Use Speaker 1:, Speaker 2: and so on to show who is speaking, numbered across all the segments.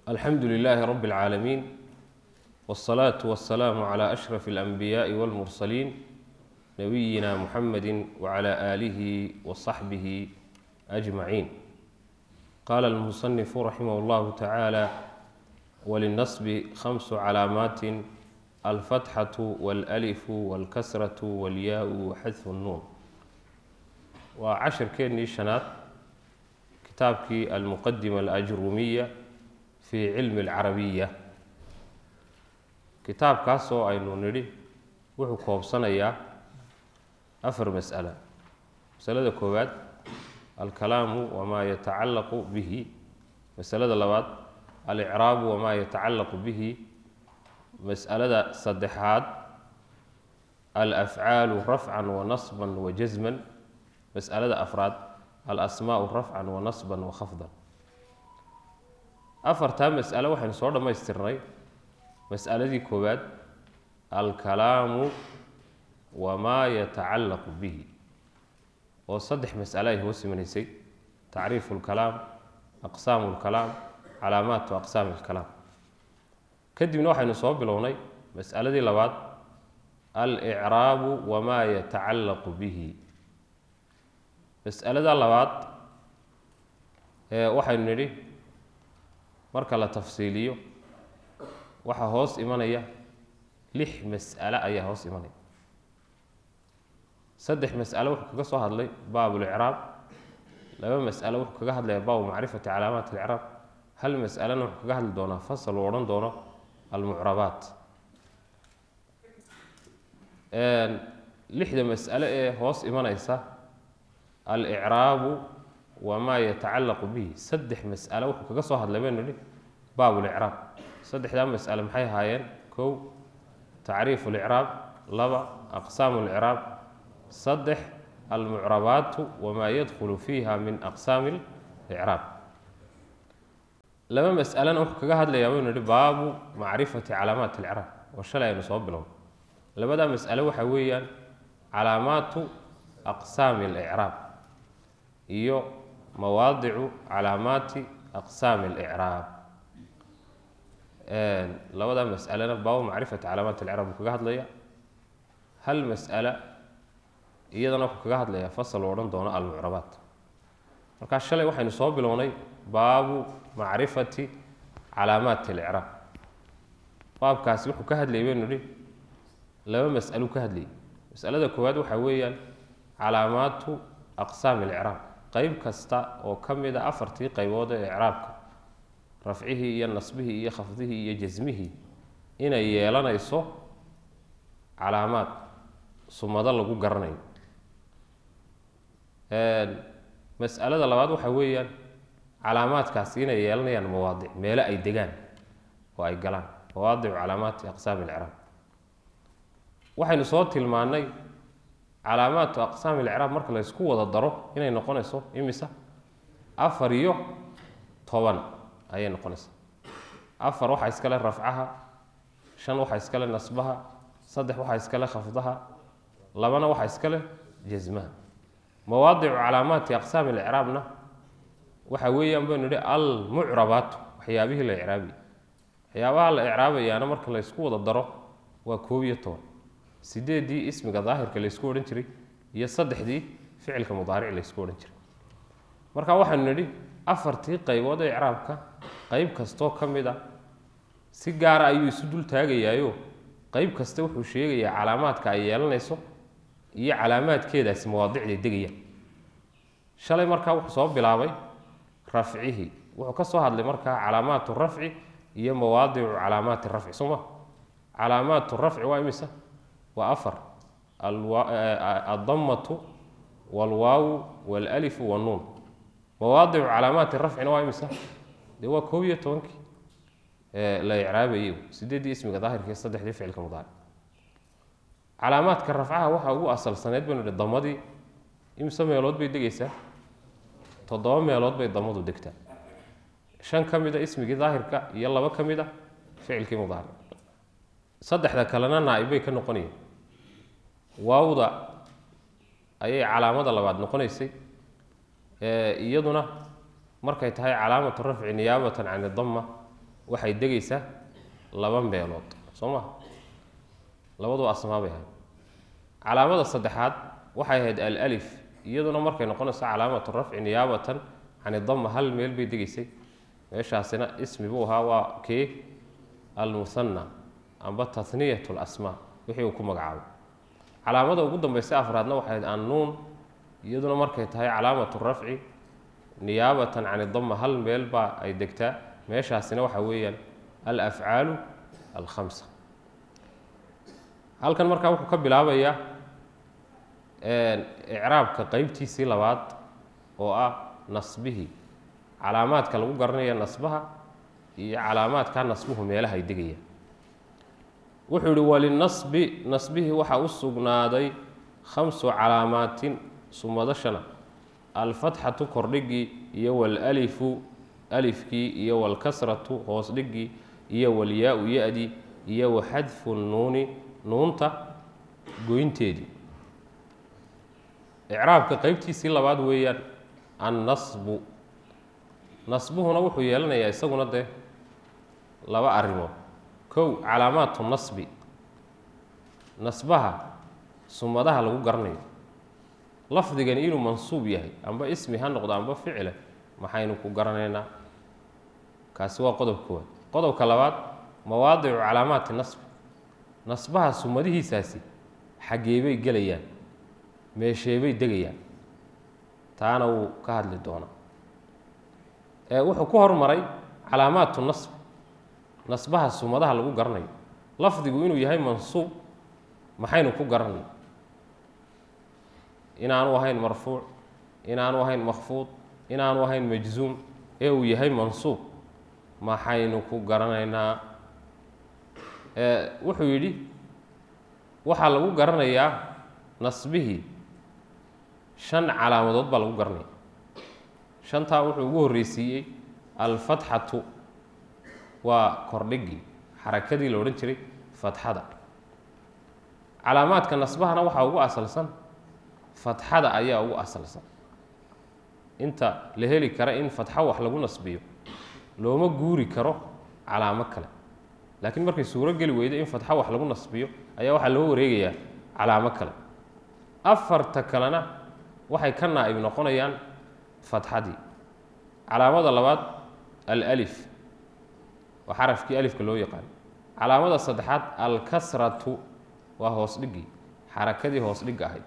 Speaker 1: alxamdu lilaahi rabi اlcaalamiin wاsalaatu wasalaamu calaa ashraf اlanbiyaai wاlmursaliin nabiyina muxamedi wcala aalihi wasaxbihi ajmaciin qaala almusanifu raximah اllahu tacaala walinasbi khamsu calaamaatin alfatxatu wاlalifu wاlkasratu wاlyaau waxadfu nnuun waa cashirkeennii shanaad kitaabkii almuqadima alajrumiya fi cilmi alcarabiya kitaabkaasoo aynu nidhi wuxuu koobsanayaa afar mas'ala masalada koowaad alkalaamu wamaa yatacallaqu bihi masalada labaad alicraabu wamaa yatacallaqu bihi mas'alada saddexaad alafcaalu rafcan wanasban wajasman mas'alada afraad alasmaau rafcan wanasban wakhafdan afartaa mas'alo waxaynu soo dhammaystirnay mas'aladii koowaad alkalaamu wamaa yatacallaqu bihi oo saddex mas'alo ay hoos imanaysay tacriifu lkalaam aqsaamu lkalaam calaamaatu aqsaami lkalaam kadibna waxaynu soo bilownay mas'aladii labaad alicraabu wamaa yatacallaqu bihi mas'alada labaad waxaynu nidhi marka la tafsiiliyo waxaa hoos imanaya lix mas'alo ayaa hoos imanaya saddex mas'alo wuxuu kaga soo hadlay baab licraab laba mas'alo wuxuu kaga hadlaya baabu macrifati calaamaat alcraab hal mas'alana wuxuu kaga hadli doonaa fasal uu odhan doono almucrabaat lixda mas'alo ee hoos imanaysa alicraabu wamaa yatacallaqu bihi saddex mas'alo wuxuu kaga soo hadlay baynu nihi baab licraab saddexdaa mas'ale maxay ahaayeen kow tacriifu licraab laba aqsaamu licraab saddex almucrabaatu wamaa yadkhulu fiiha min aqsaami licraab laba mas'alena wuxuu kaga hadlayaa baynu nihi baabu macrifati calaamaat alcraab oo shalay aynu soo bilown labadaa mas'ale waxaa weeyaan calaamaatu aqsaami alicraab iyo mawaadicu calaamaati aqsaami alicraab labadaa mas'alena baabu macrifati calaamaat alcraab buu kaga hadlaya hal mas'ala iyadana wuxuu kaga hadlayaa fasal uu odhan doono almucrabaat markaa shalay waxaynu soo bilownay baabu macrifati calaamaati alicraab baabkaasi wuxuu ka hadlayay baynu nihi laba mas'aluu ka hadlayay mas'alada koowaad waxaa weeyaan calaamaatu aqsaami alicraab qeyb kasta oo ka mid a afartii qaybood ee icraabka rafcihii iyo nasbihii iyo khafdihii iyo jasmihii inay yeelanayso calaamaad sumado lagu garanayo mas'alada labaad waxaa weeyaan calaamaadkaasi inay yeelanayaan mawaadic meelo ay degaan oo ay galaan mawaadicu calaamaati aqsaami alcraab waxaynu soo tilmaannay calaamaatu aqsaami alcraab marka la ysku wada daro inay noqonayso imisa afar iyo toban ayay noqonaysaa afar waxaa iskale rafcaha shan waxaa iskale nasbaha saddex waxaa iskale khafdaha labana waxaa iskale jasmaha mawaadicu calaamaati aqsaami alcraabna waxa weeyaan baynu nihi almucrabaatu waxyaabihii la icraabiya waxyaabaha la icraabayaana marka la ysku wada daro waa koob iyo toban sideeddii ismiga daahirka laysku odhan jiray iyo saddexdii ficilka mudaaric laysku odhan jiray marka waxaanu nidhi afartii qaybood ee icraabka qeyb kastoo ka mid a si gaara ayuu isu dul taagayaayo qeyb kasta wuxuu sheegayaa calaamaadka ay yeelanayso iyo calaamaadkeedaasi mawaadicday degayaan shalay markaa wuxuu soo bilaabay rafcihii wuxuu ka soo hadlay markaa calaamaatu rafci iyo mawaadicu calaamaati rafci soo ma calaamaatu rafci waa imisa waa afar addamatu walwaawu walalifu wannuun mawaadicu calaamaati rafcina waa imisa dee waa koob iyo tobankii la icraabayay sideeddii ismiga daahirka iyo saddexdii ficilka mudaaric calaamaadka rafcaha waxaa ugu asalsaneyd baynu hi damadii imse meelood bay degaysaa toddoba meelood bay damadu degtaa shan ka mid a ismigii daahirka iyo laba ka mid a ficilkii mudaaric saddexda kalena naa-ib bay ka noqonayeen waawda ayay calaamada labaad noqonaysay iyaduna markay tahay calaamatu rafci niyaabatan can idama waxay degaysaa laba meelood soo ma labadu asmaa bay ahayd calaamada saddexaad waxay ahayd alif iyaduna markay noqonayso calaamatu rafci niyaabatan can idama hal meel bay degaysay meeshaasina ismi buu ahaa waa kee almuhana amba taniyat lasmaa wixii uu ku magacaabay calaamada ugu dambaysa afraadna waxay ahayd annuun iyaduna markay tahay calaamatu rafci niyaabatan can idama hal meel baa ay degtaa meeshaasina waxaa weeyaan alafcaalu alkhamsa halkan markaa wuxuu ka bilaabayaa icraabka qeybtiisii labaad oo ah nasbihii calaamaadka lagu garanaya nasbaha iyo calaamaadka nasbuhu meelaha ay degayaan wuxuu yihi walinasbi nasbihii waxaa u sugnaaday khamsu calaamaatin sumadashana alfatxatu kordhigii iyo walalifu alifkii iyo walkasratu hoos dhigii iyo walyaa-u ya-dii iyo waxadfu nuuni nuunta goynteedii icraabka qeybtiisii labaad weeyaan annasbu nasbuhuna wuxuu yeelanayaa isaguna dee laba arrimood kow calaamaatu nasbi nasbaha sumadaha lagu garanayo lafdigani inuu mansuub yahay amba ismi ha noqdo amba ficile maxaynu ku garanaynaa kaasi waa qodob koowaad qodobka labaad mawaadicu calaamaati nasbi nasbaha sumadihiisaasi xaggeebay gelayaan meesheebay degayaan taana wuu ka hadli doonaa wuxuu ku hormaray calaamaatu nasb nasbaha sumadaha lagu garanayo lafdigu inuu yahay mansuub maxaynu ku garanay inaanu ahayn marfuuc inaanu ahayn makfuud inaanu ahayn majzuum ee uu yahay mansuub maxaynu ku garanaynaa wuxuu yidhi waxaa lagu garanayaa nasbihii shan calaamadood baa lagu garanaya shantaa wuxuu ugu horreysiiyey alfatxatu waa kordhigii xarakadii la odhan jiray fatxada calaamaadka nasbahana waxaa ugu asalsan fatxada ayaa ugu asalsan inta la heli kara in fatxo wax lagu nasbiyo looma guuri karo calaamo kale laakiin markay suuro geli weydo in fatxo wax lagu nasbiyo ayaa waxaa loo wareegayaa calaamo kale afarta kalena waxay ka naa'ib noqonayaan fatxadii calaamada labaad alif waa xarafkii alifka loo yaqaan calaamada saddexaad alkasratu waa hoos dhigii xarakadii hoos dhigga ahayd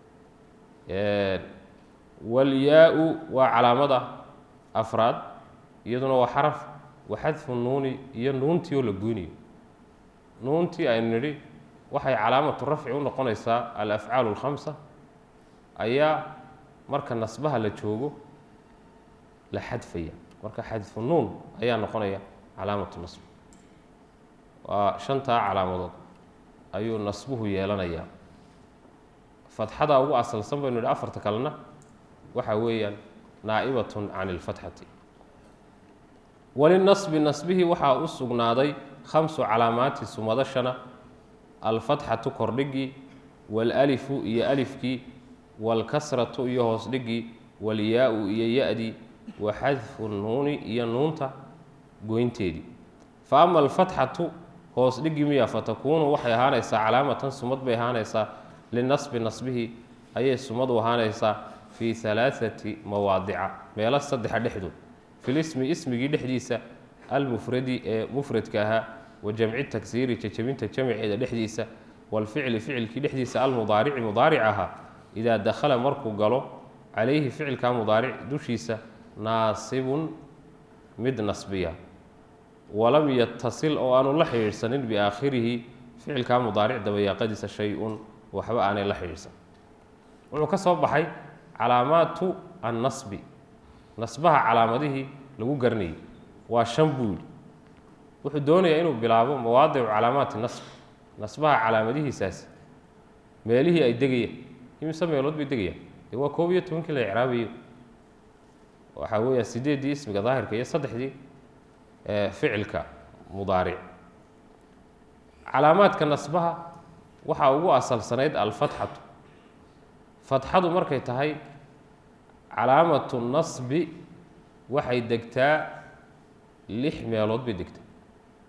Speaker 1: walyaa-u waa calaamada afraad iyaduna waa xaraf waxadfu nuuni iyo nuuntii oo la goynayo nuuntii aynu nidhi waxay calaamatu rafci u noqonaysaa alafcaalu alkhamsa ayaa marka nasbaha la joogo la xadfaya marka xadfu nuun ayaa noqonaya calaamatu nasb waa shantaa calaamadood ayuu nasbuhu yeelanayaa fatxada ugu asalsan baynu idhi afarta kalena waxa weeyaan naa'ibatun can ilfatxati walinasbi nasbihii waxaa u sugnaaday khamsu calaamaati sumadashana alfatxatu kordhigii waalalifu iyo alifkii waalkasratu iyo hoos dhigii walyaa-u iyo ya-dii wa xadfu nuuni iyo nuunta goynteedii fa ama alfatxatu hoos dhigi miya fatakuunu waxay ahaanaysaa calaamatan sumad bay ahaanaysaa linasbi nasbihi ayay sumadu ahaanaysaa fii alaaati mawaadica meelo saddexa dhexdood filismi ismigii dhexdiisa almufradi ee mufradka ahaa wa jamci tagsiiri jajabinta jamceeda dhexdiisa walficli ficilkii dhexdiisa almudaarici mudaaric ahaa idaa dakhala markuu galo calayhi ficilka mudaaric dushiisa naasibun mid nasbiya walam yatasil oo aanu la xidhiidhsanin biaakhirihi ficilkaa mudaaric dabayaaqadiisa shay-un waxba aanay la xidhiidhsan wuxuu ka soo baxay calaamaatu annasbi nasbaha calaamadihii lagu garanayay waa shan buu yidhi wuxuu doonayaa inuu bilaabo mawaadicu calaamaati nasb nasbaha calaamadihiisaasi meelihii ay degayaan imise meelood bay degayaan dee waa koob iyo tobankii la icraabayo waxaa weeyaa sideeddii ismiga daahirka iyo saddexdii ficilka mudaaric calaamaadka nasbaha waxaa ugu asalsanayd alfatxatu fatxadu markay tahay calaamatu nasbi waxay degtaa lix meelood bay degtaa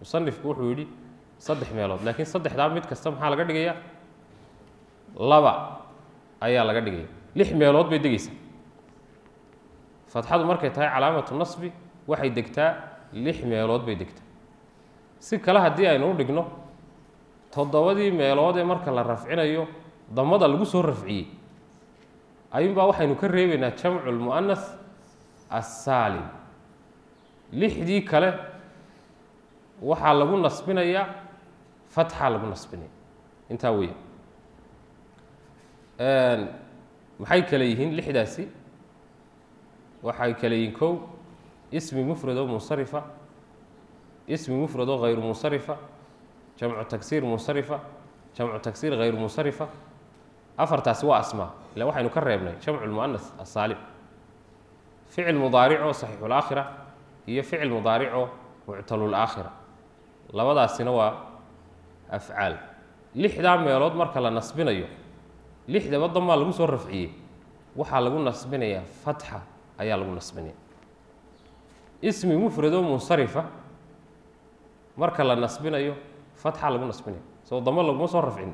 Speaker 1: musanifku wuxuu yidhi saddex meelood laakiin saddexdaa mid kasta maxaa laga dhigayaa laba ayaa laga dhigaya lix meelood bay degeysaa fatxadu markay tahay calaamatu nasbi waxay degtaa lix meelood bay degtaa si kale haddii aynu u dhigno toddobadii meelood ee marka la rafcinayo damada lagu soo rafciyey ayuunbaa waxaynu ka reebaynaa jamcu lmu'anas assaalim lixdii kale waxaa lagu nasbinayaa fatxaa lagu nasbinaya intaa weya maxay kale yihiin lixdaasi waxay kale yihiin kow ismi mufrad oo munsarifa ismi mufrad oo hayru munsarifa jamcu tagsiir munsarifa jamcu tagsiir hayru munsarifa afartaasi waa asmaa ila waxaynu ka reebnay jamcu lmu'anas asaalim ficil mudaaricoo saxiixulaakhira iyo ficil mudaaricoo muctalulaakhira labadaasina waa afcaal lixdaa meelood marka la nasbinayo lixdaba damaa lagu soo rafciyey waxaa lagu nasbinayaa fatxa ayaa lagu nasbinaya ismi mufradoo munsarifa marka la nasbinayo fatxa lagu nasbinaya soo damo laguma soo rafcin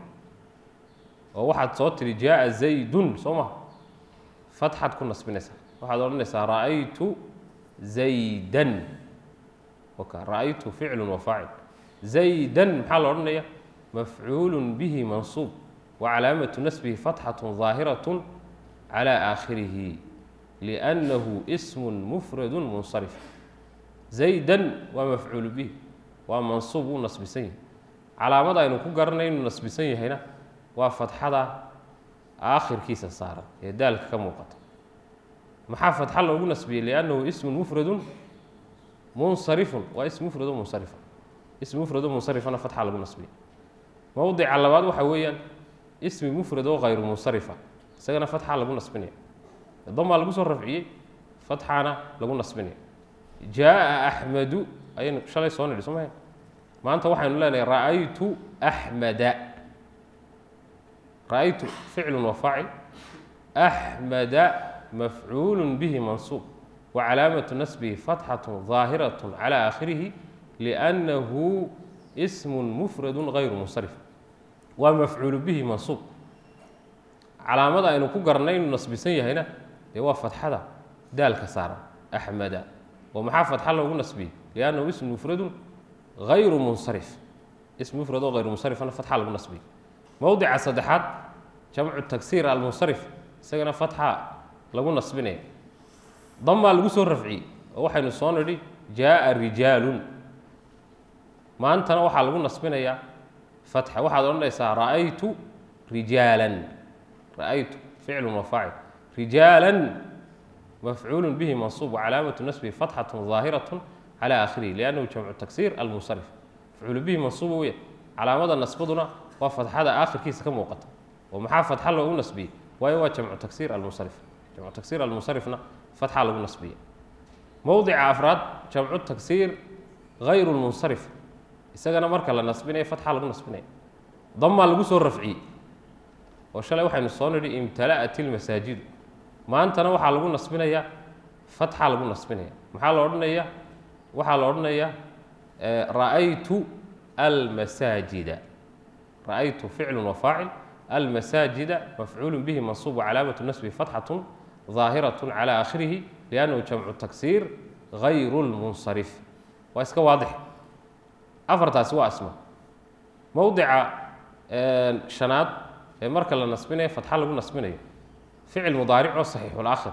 Speaker 1: oo waxaad soo tidhi jaaa zaydun soo maha fatxaad ku nasbinaysaa waxaad odhanaysaa ra'aytu zaydan oka ra'aytu ficlun wa faacil zaydan maxaa la odhanaya mafcuulu bihi mansuub wa calaamatu nasbihi fatxatu ظaahiraة calى aakhirihi liأnnahu ism mufradu munsarif zaydan waa mafcuulu bihi waa mansuub wuu nasbisan yahay calaamada aynu ku garanay inuu nasbisan yahayna waa fatxada aakhirkiisa saaran ee daalka ka muuqata maxaa fatxa loogu nasbiyey liannahu ismun mufradun munsarifun waa ism mufrado munsarifa ism mufrado munsarifana fatxa lagu nasbiyey mowdica labaad waxaa weeyaan ismi mufrad oo hayru munsarifa isagana fatxa lagu nasbinaya damaa lagu soo rafciyey fatxaana lagu nasbinaya jaaa axmedu ayaynu shalay soo nidhi soo maha maanta waxaynu leenahay ra'aytu axmeda ra'aytu ficlu wa faacil axmeda mafcuulu bihi mansuub wa calaamatu nasbihi fatxatu ظaahiraة calى aakhirihi liأnnahu ism mufradu hayru munsarif waa mafcuulu bihi mansuub calaamada aynu ku garanay inuu nasbisan yahayna dee waa fatxada daalka saaran axmeda oo maxaa fatxa loogu nasbiyey liannahu ism mufradu hayru munsarif ism mufrad oo hayru munsarifana fatxa lagu nasbiyey mowdica saddexaad jamcu tagsiir almunsarif isagana fatxa lagu nasbinaya damaa lagu soo rafciyey oo waxaynu soo nidhi jaaa rijaalun maantana waxaa lagu nasbinayaa fatxa waxaad odhanaysaa ra'aytu rijaalan ra'aytu ficlu wa faacil rijaalan mafcuulu bihi mansuub wacalaamatu nasbihi fatxatu ظaahiraة calى aakhirihi liannahu jamcu tagsiir almunsarif mafcuulu bihi mansuuba weya calaamada nasbaduna waa fatxada aakhirkiisa ka muuqata oo maxaa fatxa loogu nasbiyey waayo waa jamcu tagsiir almunsarif jamcu tagsiir almunsarifna fatxa lagu nasbiya mowdica afraad jamcu tagsiir hayru lmunsarif isagana marka la nasbinaya fatxa lagu nasbinaya damaa lagu soo rafciyey oo shalay waxaynu soo nidhi imtala'at ilmasaajidu maantana waxaa lagu nasbinayaa fatxa lagu nasbinaya maxaa la odhanaya waxaa la odhanayaa ra'aytu almasaajida ra'aytu ficlu wa faacil almasaajida mafcuulu bihi mansuub wacalaamatu nasbihi fatxatu ظaahiraة calى aakhirihi liannahu jamcu tagsiir hayru lmunsarif waa iska waadix afartaasi waa asma mowdica shanaad ee marka la nasbinayo fatxa lagu nasbinayo ficil mudaaricoo saxiixulaakhira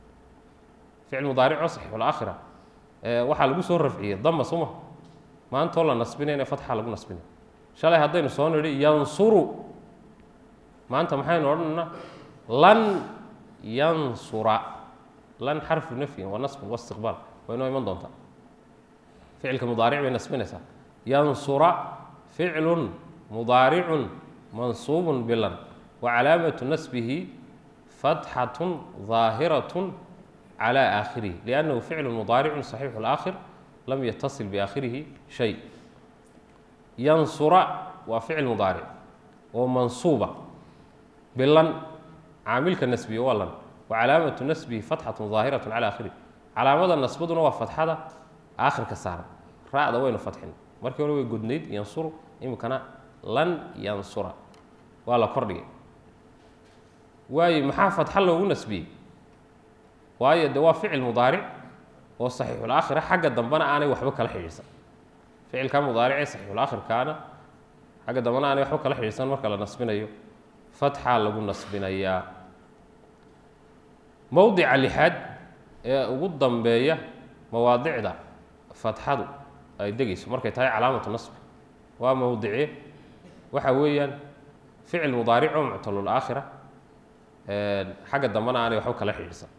Speaker 1: ficil mudaaricoo saxiixulaakhira waxaa lagu soo rafciyey dama suma maantoo la nasbinayna fatxa lagu nasbinayo shalay haddaynu soo nidhi yansuru maanta maxaynu odhanaynaa lan yansura lan xarfu nafyin wa nasbun waistiqbaal waa inoo iman doontaa ficilka mudaaric bay nasbinaysaa yansura ficlun mudaaricun mansuubun bilan wa calaamatu nasbihi fatxatun ظaahiratun calى aakhirihi liannahu ficlu mudaaricun saxiixu اlaakhir lam yatasil biaakhirihi shay yansura waa ficil mudaaric oo mansuuba bilan caamilka nasbiye waa lan wa calaamatu nasbihi fatxatu ظaahiraة calى aakhirihi calaamada nasbaduna waa fatxada aakhirka saaran ra-da waynu fatxin markii hore way godnayd yansuru iminkana lan yansura waa la kordhigay waayo maxaa fatxa loogu nasbiyey waayo de waa ficil mudaaric oo saxiixulaakhira xagga dambena aanay waxba kala xidhiidhsan ficilka mudaaricee saxiixulaakhirkaana xagga dambena aanay waxba kala xidhiidhsan marka la nasbinayo fatxaa lagu nasbinayaa mowdica lixaad ee ugu dambeeya mawaadicda fatxadu ay degayso markay tahay calaamatu nasbi waa mowdice waxa weeyaan ficil mudaaric oo muctalulaakhira xagga dambena aanay waxba kala xidhiidhsan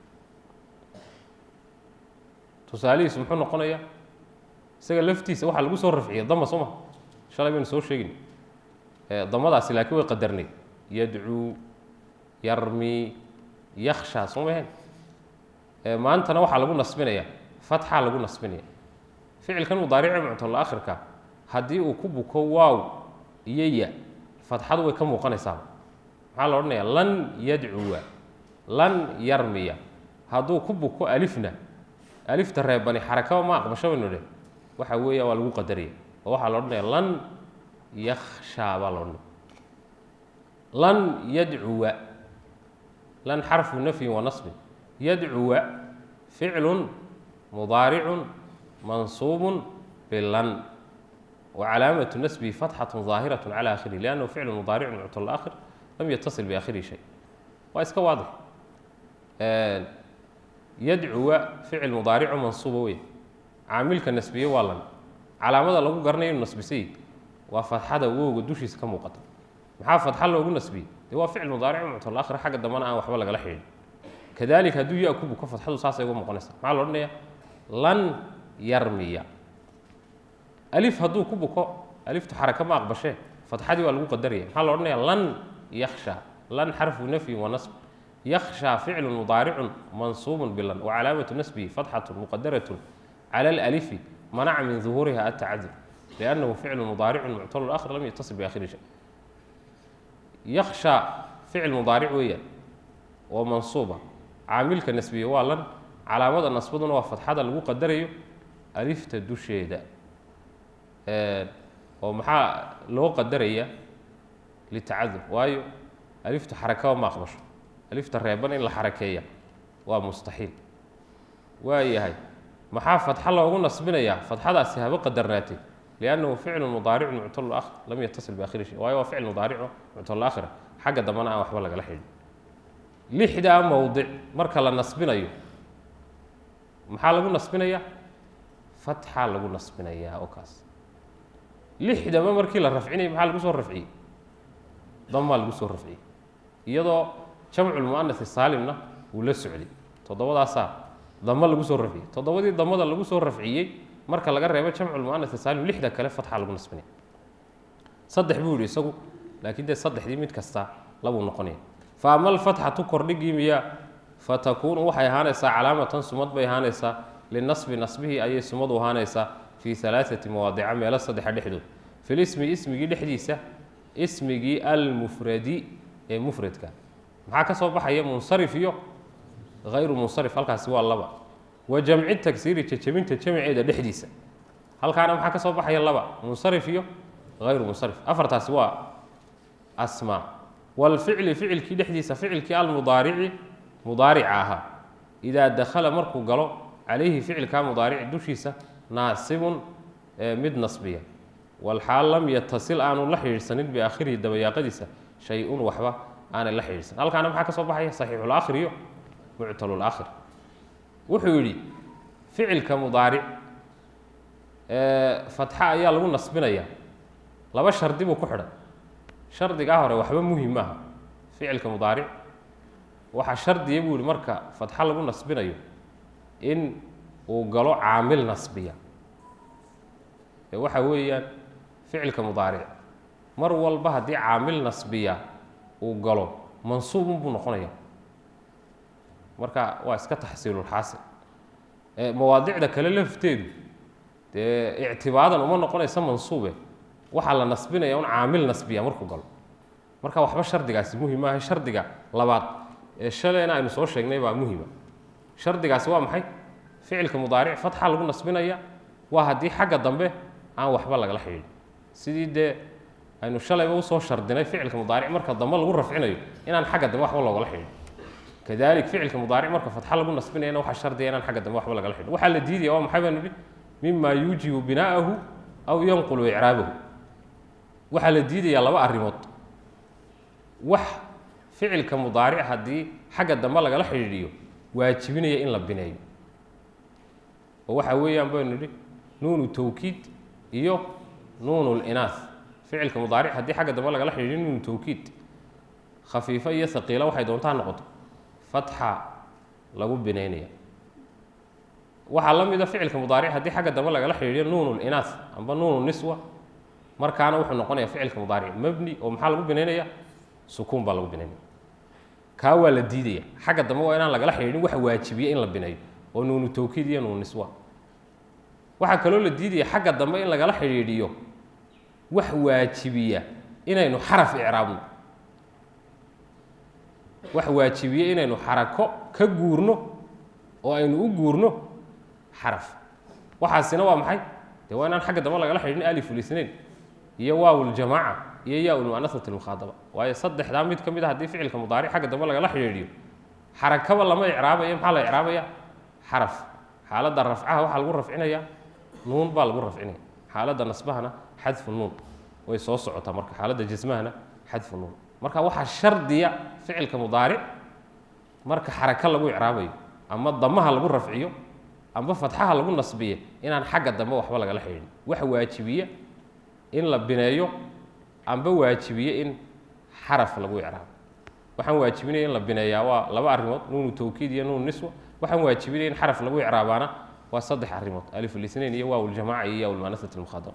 Speaker 1: tusaalihiisu muxuu noqonayaa isaga laftiisa waxaa lagu soo rafciya dama soo ma shalay baynu soo sheegin damadaasi laakiin way qadarnay yadcuu yarmi yaksha soo maheen maantana waxaa lagu nasbinaya fatxaa lagu nasbinaya ficilkan mudaarice muctalaakhirka haddii uu ku buko waaw iyo ya fatxadu way ka muuqanaysaa maxaa la odhanaya lan yadcuwa lan yarmiya hadduu ku buko alifna alifta reebani xarakaba ma aqbasho baynu dheh waxa weeya waa lagu qadaraya oo waxaa la odhanaya lan yakshaa baa la odhanaya lan yadcuwa lan xarfu nafyin wa nasbin yadcuwa ficlu mudaaricu mansuubu bilan wacalaamatu nasbihi fatxatu ظaahiraة calى akhirih liannahu ficlu mudaaricu muctal aakhir lam yatasil biakhirihi shay waa iska waadix yadcuwa ficil mudaarico mansuuba wey caamilka nasbiye waa lan calaamada lagu garanayo inu nasbisay waa fatxada wowga dushiisa ka muuqata maxaa fatxa loogu nasbiyey dee waa ficil mudaaric muctal aakhir xagga dambena aan waxba lagala xidhin kadalika hadduu ya ku buko fatxadu saasay uga muuqanaysa maxaa la odhanaya lan yarmiya alif hadduu ku buko aliftu xaraka ma aqbashee fatxadii waa lagu qadaraya maxaa la odhanaya lan yaksha lan xarfu nafyin wa nasb yaksha ficlu mudaaricu mansuubu bilan wacalaamatu nasbihi fatxatu muqadarat cala alalifi manaca min duhuuriha atacadur liannahu ficlu mudaaricu muctal aakhir lam yatasil biakhiri shay yaksha ficil mudaaric weeyaan oo mansuuba caamilka nasbiye waa lan calaamada nasbaduna waa fatxada lagu qadarayo alifta dusheeda oo maxaa loo qadaraya litacadur waayo aliftu xarakaba ma aqbasho alifta reeban in la xarakeeya waa mustaxiil waa yahay maxaa fatxa loogu nasbinayaa fatxadaasi haba qadarnaatay liannahu ficlu mudaaricu muctal akhir lam yatasil biakhiri shay waayo waa ficil mudaarico muctal aakhira xagga dambena aan waxba lagala xidhin lixdaa mowdic marka la nasbinayo maxaa lagu nasbinayaa fatxaa lagu nasbinayaa oo kaas lixdaba markii la rafcinayay maxaa lagu soo rafciyey damaa lagu soo rafciyey iyadoo jamculmu'anasi saalimna wuu la socday toddobadaasaa dama lagu soo rafciyey toddobadii damada lagu soo rafciyey marka laga reebo jamculmu'anasi saalim lixda kale fatxaa lagu nasbinaya saddex buu yihi isagu laakiin dee saddexdii mid kasta labuu noqonaya fa ama alfatxatu kordhigii miyaa fatakuunu waxay ahaanaysaa calaamatan sumad bay ahaanaysaa linasbi nasbihii ayay sumadu ahaanaysaa fii alaaati mawaadica meelo saddexa dhexdood filismi ismigii dhexdiisa ismigii almufradi ee mufradka maxaa ka soo baxaya munsarif iyo hayru munsarif halkaasi waa laba wa jamci tagsiiri jajabinta jamiceeda dhexdiisa halkaana maxaa ka soo baxaya laba munsarif iyo hayru munsarif afartaasi waa asmaa walficli ficilkii dhexdiisa ficilkii almudaarici mudaarica ahaa idaa dakhala markuu galo calayhi ficilkaa mudaarici dushiisa naasibun mid nasbiya walxaal lam yatasil aanu la xidhiidhsanin biaakhirihi dabayaaqadiisa shay-un waxba aanay la xidhiidhsan halkaana maxaa ka soo baxaya saxiixulaakhir iyo muctalulaakhir wuxuu yidhi ficilka mudaaric fatxa ayaa lagu nasbinayaa laba shardi buu ku xidhay shardigaa hore waxba muhim maaha ficilka mudaaric waxaa shardiya buu yihi marka fatxa lagu nasbinayo in uu galo caamil nasbiya ee waxa weeyaan ficilka mudaaric mar walba haddii caamil nasbiya uu galo mansuubun buu noqonaya marka waa iska taxsiilulxaasil mawaadicda kale lafteedu dee ictibaadan uma noqonaysa mansuube waxaa la nasbinaya un caamil nasbiya markuu galo marka waxba shardigaasi muhim maaha shardiga labaad ee shalayna aynu soo sheegnay baa muhima shardigaasi waa maxay ficilka mudaaric fatxa lagu nasbinaya waa haddii xagga dambe aan waxba lagala xidhiidhin sidii dee aynu shalayba usoo shardinay ficilka mudaaric marka dambe lagu rafcinayo inaan xagga dambe waxba loogala xidhin kadalik ficilka mudaaric marka fatxa lagu nasbinayana waxaa shardiya inaan xagga dambe waxba lagala xidhin waxaa la diidaya waa maxay baan nidhi mima yuujibu binaa'ahu aw yanqulu icraabahu waxaa la diidayaa laba arrimood wax ficilka mudaaric haddii xagga dambe lagala xidhiidhiyo waajibinaya in la bineeyo oo waxaa weeyaan baynu nidhi nuunu tawkiid iyo nuunu linaas ficilka mudaaric haddii xagga dambe lagala xidhiidhiyo nuunu tawkiid khafiifo iyo haqiila waxay doontaa noqoto fatxa lagu bineynaya waxaa la mida ficilka mudaaric haddii xagga dambe lagala xidhiidhiyo nuunu linaas amba nuunu niswa markaana wuxuu noqonaya ficilka mudaaric mabni oo maxaa lagu bineynaya sukuun baa lagu bineynaya kaa waa la diidaya xagga dambe waa inaan lagala xidhiidhin waxa waajibiya in la bineeyo oo nuunu tawkiid iyo nuunu niswa waxaa kaloo la diidaya xagga dambe in lagala xidhiidhiyo wax waajibiya inaynu xaraf icraabno wax waajibiya inaynu xarako ka guurno oo aynu u guurno xaraf waxaasina waa maxay dee waa inaan xagga dambe lagala xidhiidhin alifulisnain iyo waawuljamaaca iyo yaa-ulmu'anasat lmukhaadaba waayo saddexdaa mid ka mid a haddii ficilka mudaaric xagga dambe lagala xidhiidhiyo xarakaba lama icraabayo maxaa la icraabaya xaraf xaaladda rafcaha waxaa lagu rafcinaya nuun baa lagu rafcinaya xaaladda nasbahana xadfu nuun way soo socotaa marka xaaladda jasmahana xadfu nuun marka waxaa shardiya ficilka mudaaric marka xaraka lagu icraabayo ama damaha lagu rafciyo amba fatxaha lagu nasbiye inaan xagga dambe waxba lagala xidhiidhin waxa waajibiya in la bineeyo amba waajibiye in xaraf lagu icraabo waxaan waajibinaya in la bineeyaa waa laba arrimood nuunu tawkiid iyo nuunu niswa waxaan waajibinaya in xaraf lagu icraabaana waa saddex arrimood alifulisnain iyo waawuljamaaca iyo yaawulmanasat lmukhadaba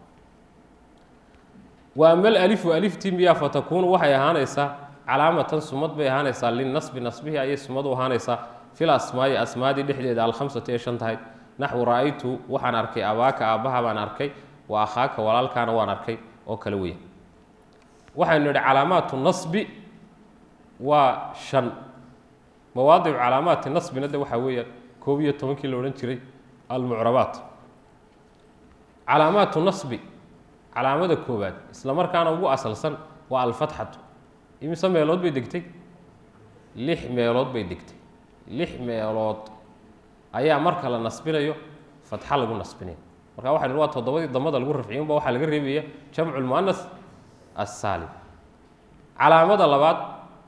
Speaker 1: wa ama alalifu aliftii miyaa fatakuunu waxay ahaanaysaa calaamatan sumad bay ahaanaysaa linasbi nasbihi ayay sumad u ahaanaysaa fil asmaa'i asmaadii dhexdeeda alkhamsati ee shan tahay naxwu ra-aytu waxaan arkay abaaka aabbaha baan arkay wa akhaaka walaalkaana waan arkay oo kale weya waxaynu nidhi calaamaatu nasbi waa shan mawaadicu calaamaati nasbina de waxaa weeyaan koob iyo tobankii la odhan jiray almucrabaat calaamaatu nasbi calaamada koowaad isla markaana ugu asalsan waa alfatxatu imise meelood bay degtay lix meelood bay degtay lix meelood ayaa marka la nasbinayo fatxa lagu nasbinaya marka waxay nidhi waa toddobadii damada lagu rafciy unba waxaa laga reebaya jamcu lmu'anas assaalim calaamada labaad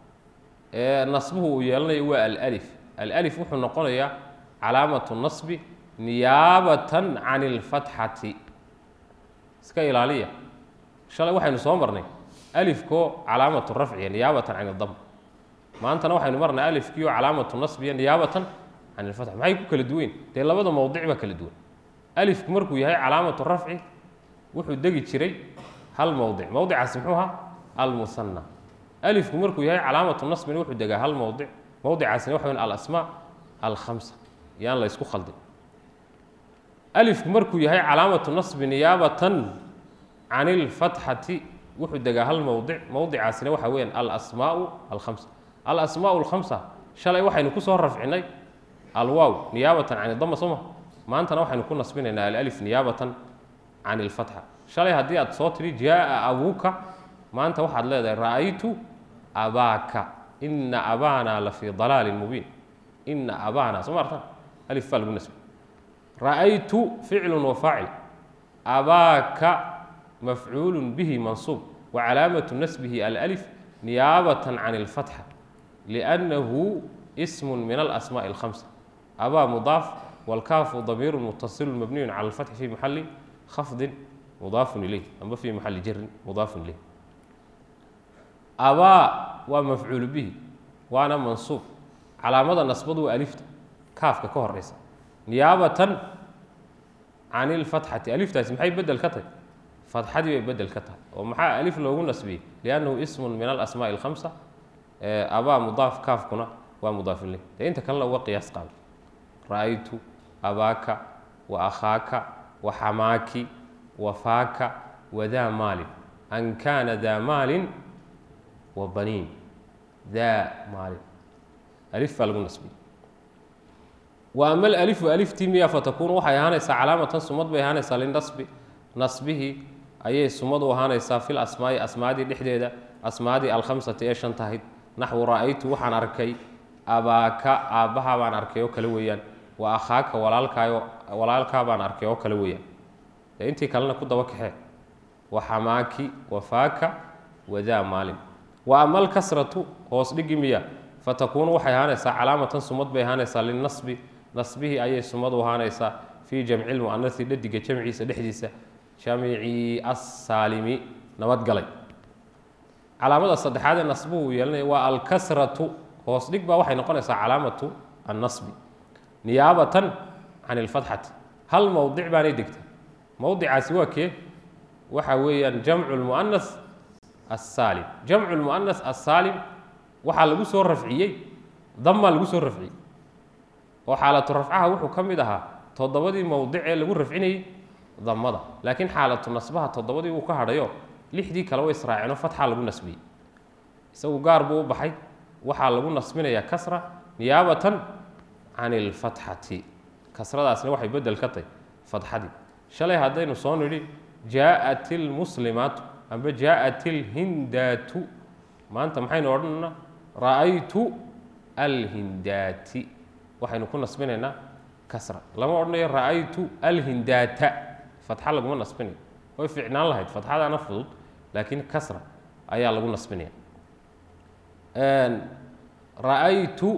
Speaker 1: ee nasbuhu uu yeelanayo waa alif alif wuxuu noqonayaa calaamatu nasbi niyaabatan can ilfatxati iska ilaaliya shalay waxaynu soo marnay alifkoo calaamatu rafciya niyaabatan can idam maantana waxaynu marnay alifkiio calaamatu nasbiya niyaabatan can ilfatx maxay ku kala duwayn dee labada mowdic baa kala duwan alifku markuu yahay calaamatu rafci wuxuu degi jiray hal mowdic mowdicaasi muxuu ahaa almusanna alifku markuu yahay calaamatu nasbina wuxuu degaa hal mowdic mowdicaasina waxa weyn alasmaa alkhamsa yaan la ysku khaldin alifku markuu yahay calaamatu nasbi niyaabatan can ilfatxati wuxuu degaa hal mowdic mowdicaasina waxa weeyaan alasmaau alkhamsa alasmaau alkhamsa shalay waxaynu kusoo rafcinay alwaaw niyaabatan can idama soo ma maantana waxaynu ku nasbinaynaa alalif niyaabatan can ilfatxa shalay haddii aad soo tidhi jaa abuuka maanta waxaad leedahay ra'aytu abaaka ina abaana la fii dalaalin mubiin ina abaana soo ma artan alif baa lagu nasbi ra'aytu ficlu wafaacil abaaka mafcuulu bihi mansuub wacalaamatu nasbihi alأlif niyaabatan can اlfatxa liأnnahu ism min alasmaaءi اlkhamsa abaa mudaaf wاlkaafu damiiru mutasilu mabniyu cala اlfatxi fi maxali khafdin mudaafun ilayh amba fi maxali jarin mudaafun ilayh abaa waa mafcuulu bihi waana mansuub calaamada nasbadu waa alifta kaafka ka horeysa niyaabatan can ilfatxati aliftaasi maxay bedel ka tahay fatxadii bay bedel ka tahay oo maxaa alif loogu nasbiyey liannahu ismun min alasmaaءi اlkhamsa abaa mudaaf kaafkuna waa mudaaf ileyh dee inta kalena uga qiyaas qaado ra'aytu abaaka wa akhaaka wa xamaaki wa faaka wadaa maalin an kaana daa maalin wa baniin daa maalin alif baa lagu nasbiyey wa ama alalifu aliftii miya fatakuunu waxay ahaanaysaa calaamatan sumad bay ahaanaysaa linasbi nasbihii ayay sumad u ahaanaysaa fil asmaa'i asmaadii dhexdeeda asmaadii alkhamsati ee shan tahayd naxwu ra'aytu waxaan arkay abaaka aabbaha baan arkay oo kale weeyaan wa akhaaka walaalkaayo walaalkaa baan arkay oo kale weeyaan dee intii kalena ku daba kaxee wa xamaaki wa faaka wadaa maalin wa ama alkasratu hoos dhigi miya fatakuunu waxay ahaanaysaa calaamatan sumad bay ahaanaysaa linasbi nasbihii ayay sumad u ahaanaysaa fii jamci lmu'anasi dhadiga jamciisa dhexdiisa jamicii assaalimi nabadgalay calaamada saddexaad ee nasbuhu uu yeelanaya waa alkasratu hoos dhig baa waxay noqonaysaa calaamatu annasbi niyaabatan can ilfatxati hal mowdic baanay degta mowdicaasi waa kee waxa weeyaan jamcu lmu'anas assaalim jamcu lmu'anas assaalim waxaa lagu soo rafciyey damaa lagu soo rafciyey oo xaalatu rafcaha wuxuu ka mid ahaa toddobadii mowdic ee lagu rafcinayey damada laakiin xaalatu nasbaha toddobadii uu ka hadhayo lixdii kale way israaceenoo fatxa lagu nasbiyey isagu gaar buu u baxay waxaa lagu nasbinayaa kasra niyaabatan can ilfatxati kasradaasna waxay bedel ka tahy fatxadii shalay haddaynu soo nidhi jaa'at ilmuslimaatu amba jaa'at ilhindaatu maanta maxaynu odhanaynaa ra'aytu alhindaati waxaynu ku nasbinaynaa kasra lama odhanayo ra'aytu alhindaata fatxa laguma nasbinayo way ficnaan lahayd fatxadaana fudud laakiin kasra ayaa lagu nasbinaya ra'aytu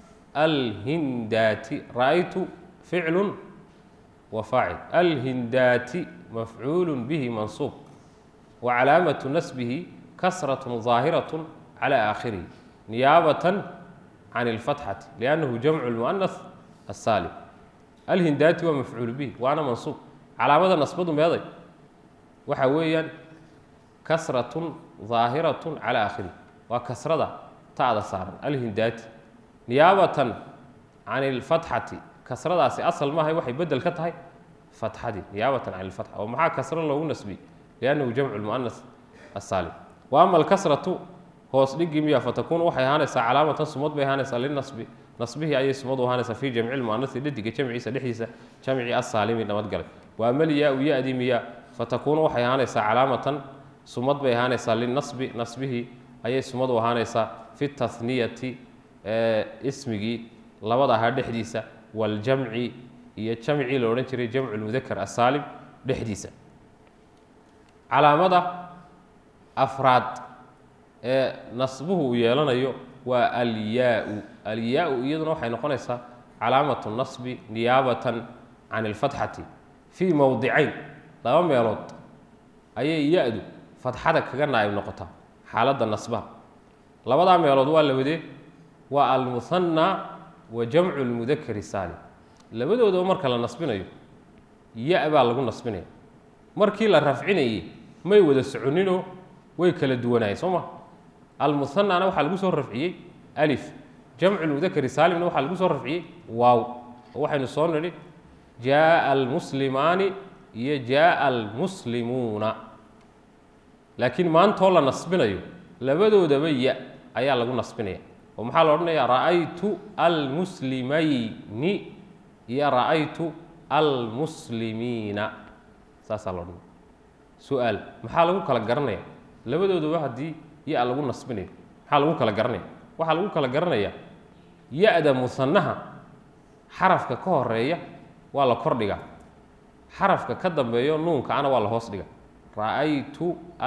Speaker 1: alhindaati ra'aytu ficlu wa faacil alhindaati mafcuulu bihi mansuub wa calaamatu nasbihi kasratun ظaahiraة calى aakhirihi niyaabatan can اlfatxati liannahu jamcu lmu'anas asaalim alhindaati waa mafcuulu bihi waana mansuub calaamada nasbadu meeday waxa weeyaan kasratun ظaahiratun calى aakhirihi waa kasrada ta'da saaran alhindaati niyaabatan can اlfatxati kasradaasi asal maahay waxay bedel ka tahay fatxadii niyaabatan can اlfatxa oo maxaa kasro loogu nasbiyey liannahu jamcu lmu'anas asaalim wa ama alkasratu hoos dhigi miya fatakuunu waxay ahaanaysaa calaamatan sumad bay ahaanaysaa linasbi nasbihii ayay sumad u ahaanaysaa fii jamci lmu'anasi dhadiga jamciisa dhexdiisa jamci asaalimi nabadgalay wa ama lyaa-u ya-di miya fatakuunu waxay ahaanaysaa calaamatan sumad bay ahaanaysaa linasbi nasbihii ayay sumad u ahaanaysaa fi tahniyati ismigii labada ahaa dhexdiisa waljamci iyo jamcii la odhan jiray jamcu lmudakar asaalim dhexdiisa calaamada afraad ee nasbuhu uu yeelanayo waa alyaa-u alyaa-u iyaduna waxay noqonaysaa calaamatu nasbi niyaabatan can ilfatxati fii mowdicayn laba meelood ayay ya-du fatxada kaga naa'ib noqotaa xaaladda nasbaha labadaa meelood waa labadee waa almuhanna wa jamcu lmudakari saalim labadoodaba marka la nasbinayo ya- baa lagu nasbinaya markii la rafcinayey may wada soconinoo way kala duwanaayeen soo ma almuhanana waxaa lagu soo rafciyey alif jamcu lmudakari saalimna waxaa lagu soo rafciyey waaw oo waxaynu soo nidhi jaaa almuslimaani iyo jaaa almuslimuuna laakiin maantoo la nasbinayo labadoodaba ya ayaa lagu nasbinaya oo maxaa la odhanaya ra'aytu almuslimayni iyo ra'aytu almuslimiina saasaa la odhanaya su-aal maxaa lagu kala garanaya labadoodaba haddii ya lagu nasbinayo maxaa lagu kala garanaya waxaa lagu kala garanaya ya-da musanaha xarafka ka horeeya waa la kor dhigaa xarafka ka dambeeyo nuunkaana waa la hoos dhiga ra'aytu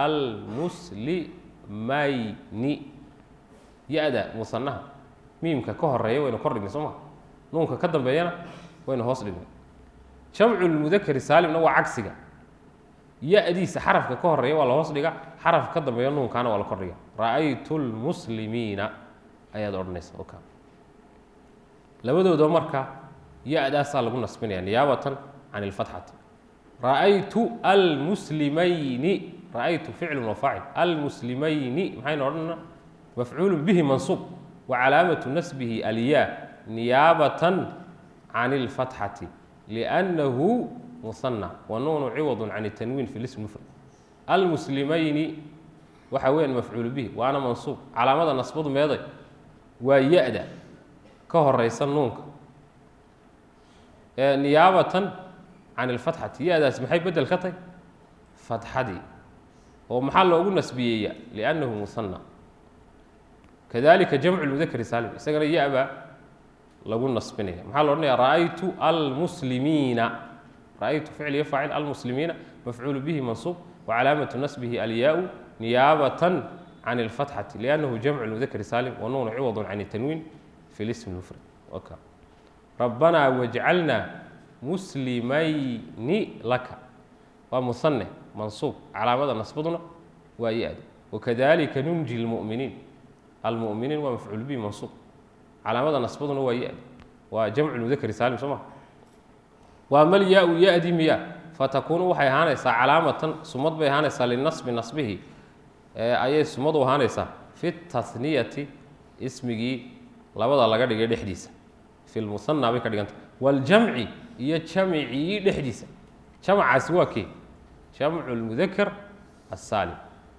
Speaker 1: almuslimayni ya-da musanaha miimka ka horeeya waynu kor dhignay soo ma nuunka ka dambeeyana waynu hoos dhignay jamcu lmudakari saalimna waa cagsiga ya-diisa xarafka ka horeeya waa la hoos dhiga xarafka ka dambeeya nuunkaana waa la kor dhiga ra'aytu lmuslimiina ayaad odhanaysa oka labadooda marka ya-daasaa lagu nasbinaya niyaabatan can ilfatxati ra'aytu almuslimayni ra'aytu ficlu wa faacil almuslimayni maxaynu odhanana mafcuulu bihi mansuub wa calaamatu nasbihi alyaa niyaabatan can ilfatxati liannahu musanna wa nuunu ciwadu can tanwiin fi lism mufrad almuslimayni waxa weeyaan mafcuulu bihi waana mansuub calaamada nasbadu meeday waa ya-da ka horeysa nuunka niyaabatan can ilfatxati ya-daas maxay bedel ka tahy fatxadii oo maxaa loogu nasbiyeeya liannahu musanna kadalika jamcu lmudakari saalim isagana ya-baa lagu nasbinaya maxaa lo odhanaya ra'aytu almuslimiina ra'aytu ficl iyo faacil almuslimiina mafcuulu bihi mansuub wacalaamatu nasbihi alyaa-u niyaabatan can اlfatxati liannahu jamcu lmudakari saalim wanuunu ciwadu can tanwiin fi lism mufrad waka rabbanaa wajcalna muslimayni laka waa musanne mansuub calaamada nasbaduna waa ya-da wakadalika nunji lmu'miniin almu'miniin waa mafcuul bihi mansuub calaamada nasbaduna waa ya-da waa jamcu mudakari saalim soo ma waa mal yaa-u ya-di miya fatakuunu waxay ahaanaysaa calaamatan sumad bay ahaanaysaa linasbi nasbihi ayay sumad u ahaanaysaa fi taniyati ismigii labada laga dhigay dhexdiisa fi lmusanna bay ka dhiganta waljamci iyo jamcii dhexdiisa jamcaasi waa kee jamcu lmudakar asaalim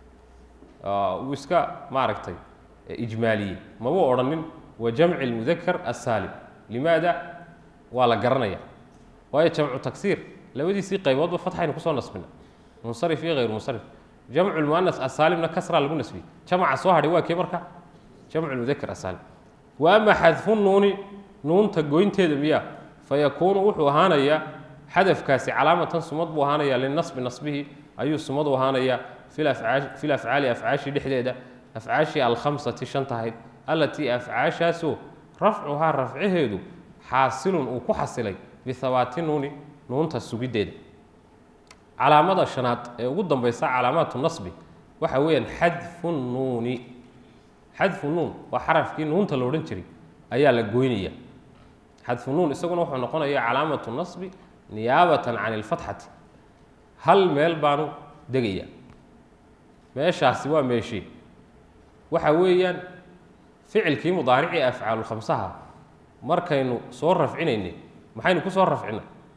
Speaker 1: uu iska maaragtay ijmaaliyey maba odhanin wa jamci lmudakar asaalim limaada waa la garanaya waayo jamcu tagsiir labadiisii qayboodba fatxaynu kusoo nasbina munsarif iyo hayr munsarif jamcu lmuanas asaalimna kasraa lagu nasbiyey jamca soo hadhay waa kee marka jamcu lmudakar asaalim wa ama xadfu nuuni nuunta goynteeda miya fayakuunu wuxuu ahaanayaa xadafkaasi calaamatan sumad buu ahaanayaa linasbi nasbihi ayuu sumad u ahaanayaa fi lafcaali afcaashii dhexdeeda afcaashii alkhamsati shanta ahayd allatii afcaashaasoo rafcuhaa rafcaheedu xaasilun uu ku xasilay bihabaati nuuni nuunta sugiddeeda calaamada shanaad ee ugu dambaysa calaamaatu nasbi waxa weeyaan xadfu nuuni xadfu nuun waa xarafkii nuunta la odhan jiray ayaa la goynaya xadfu nuun isaguna wuxuu noqonaya calaamatu nasbi niyaabatan can ilfatxati hal meel baanu degaya meeshaasi waa meeshii waxa weeyaan ficilkii mudaaricii afcaalulkhamsaha markaynu soo rafcinaynay maxaynu ku soo rafcinay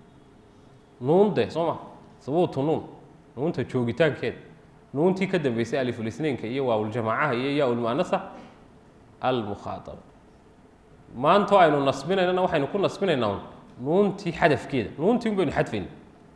Speaker 1: nuunde soo ma sabuutu nuun nuunta joogitaankeeda nuuntii ka dambeysay alifulisnaynka iyo waawuljamaacaha iyo yaa-ulmu'anasa almukhaadaba maantoo aynu nasbinaynana waxaynu ku nasbinaynaa un nuuntii xadafkeeda nuuntii un baynu xadfayna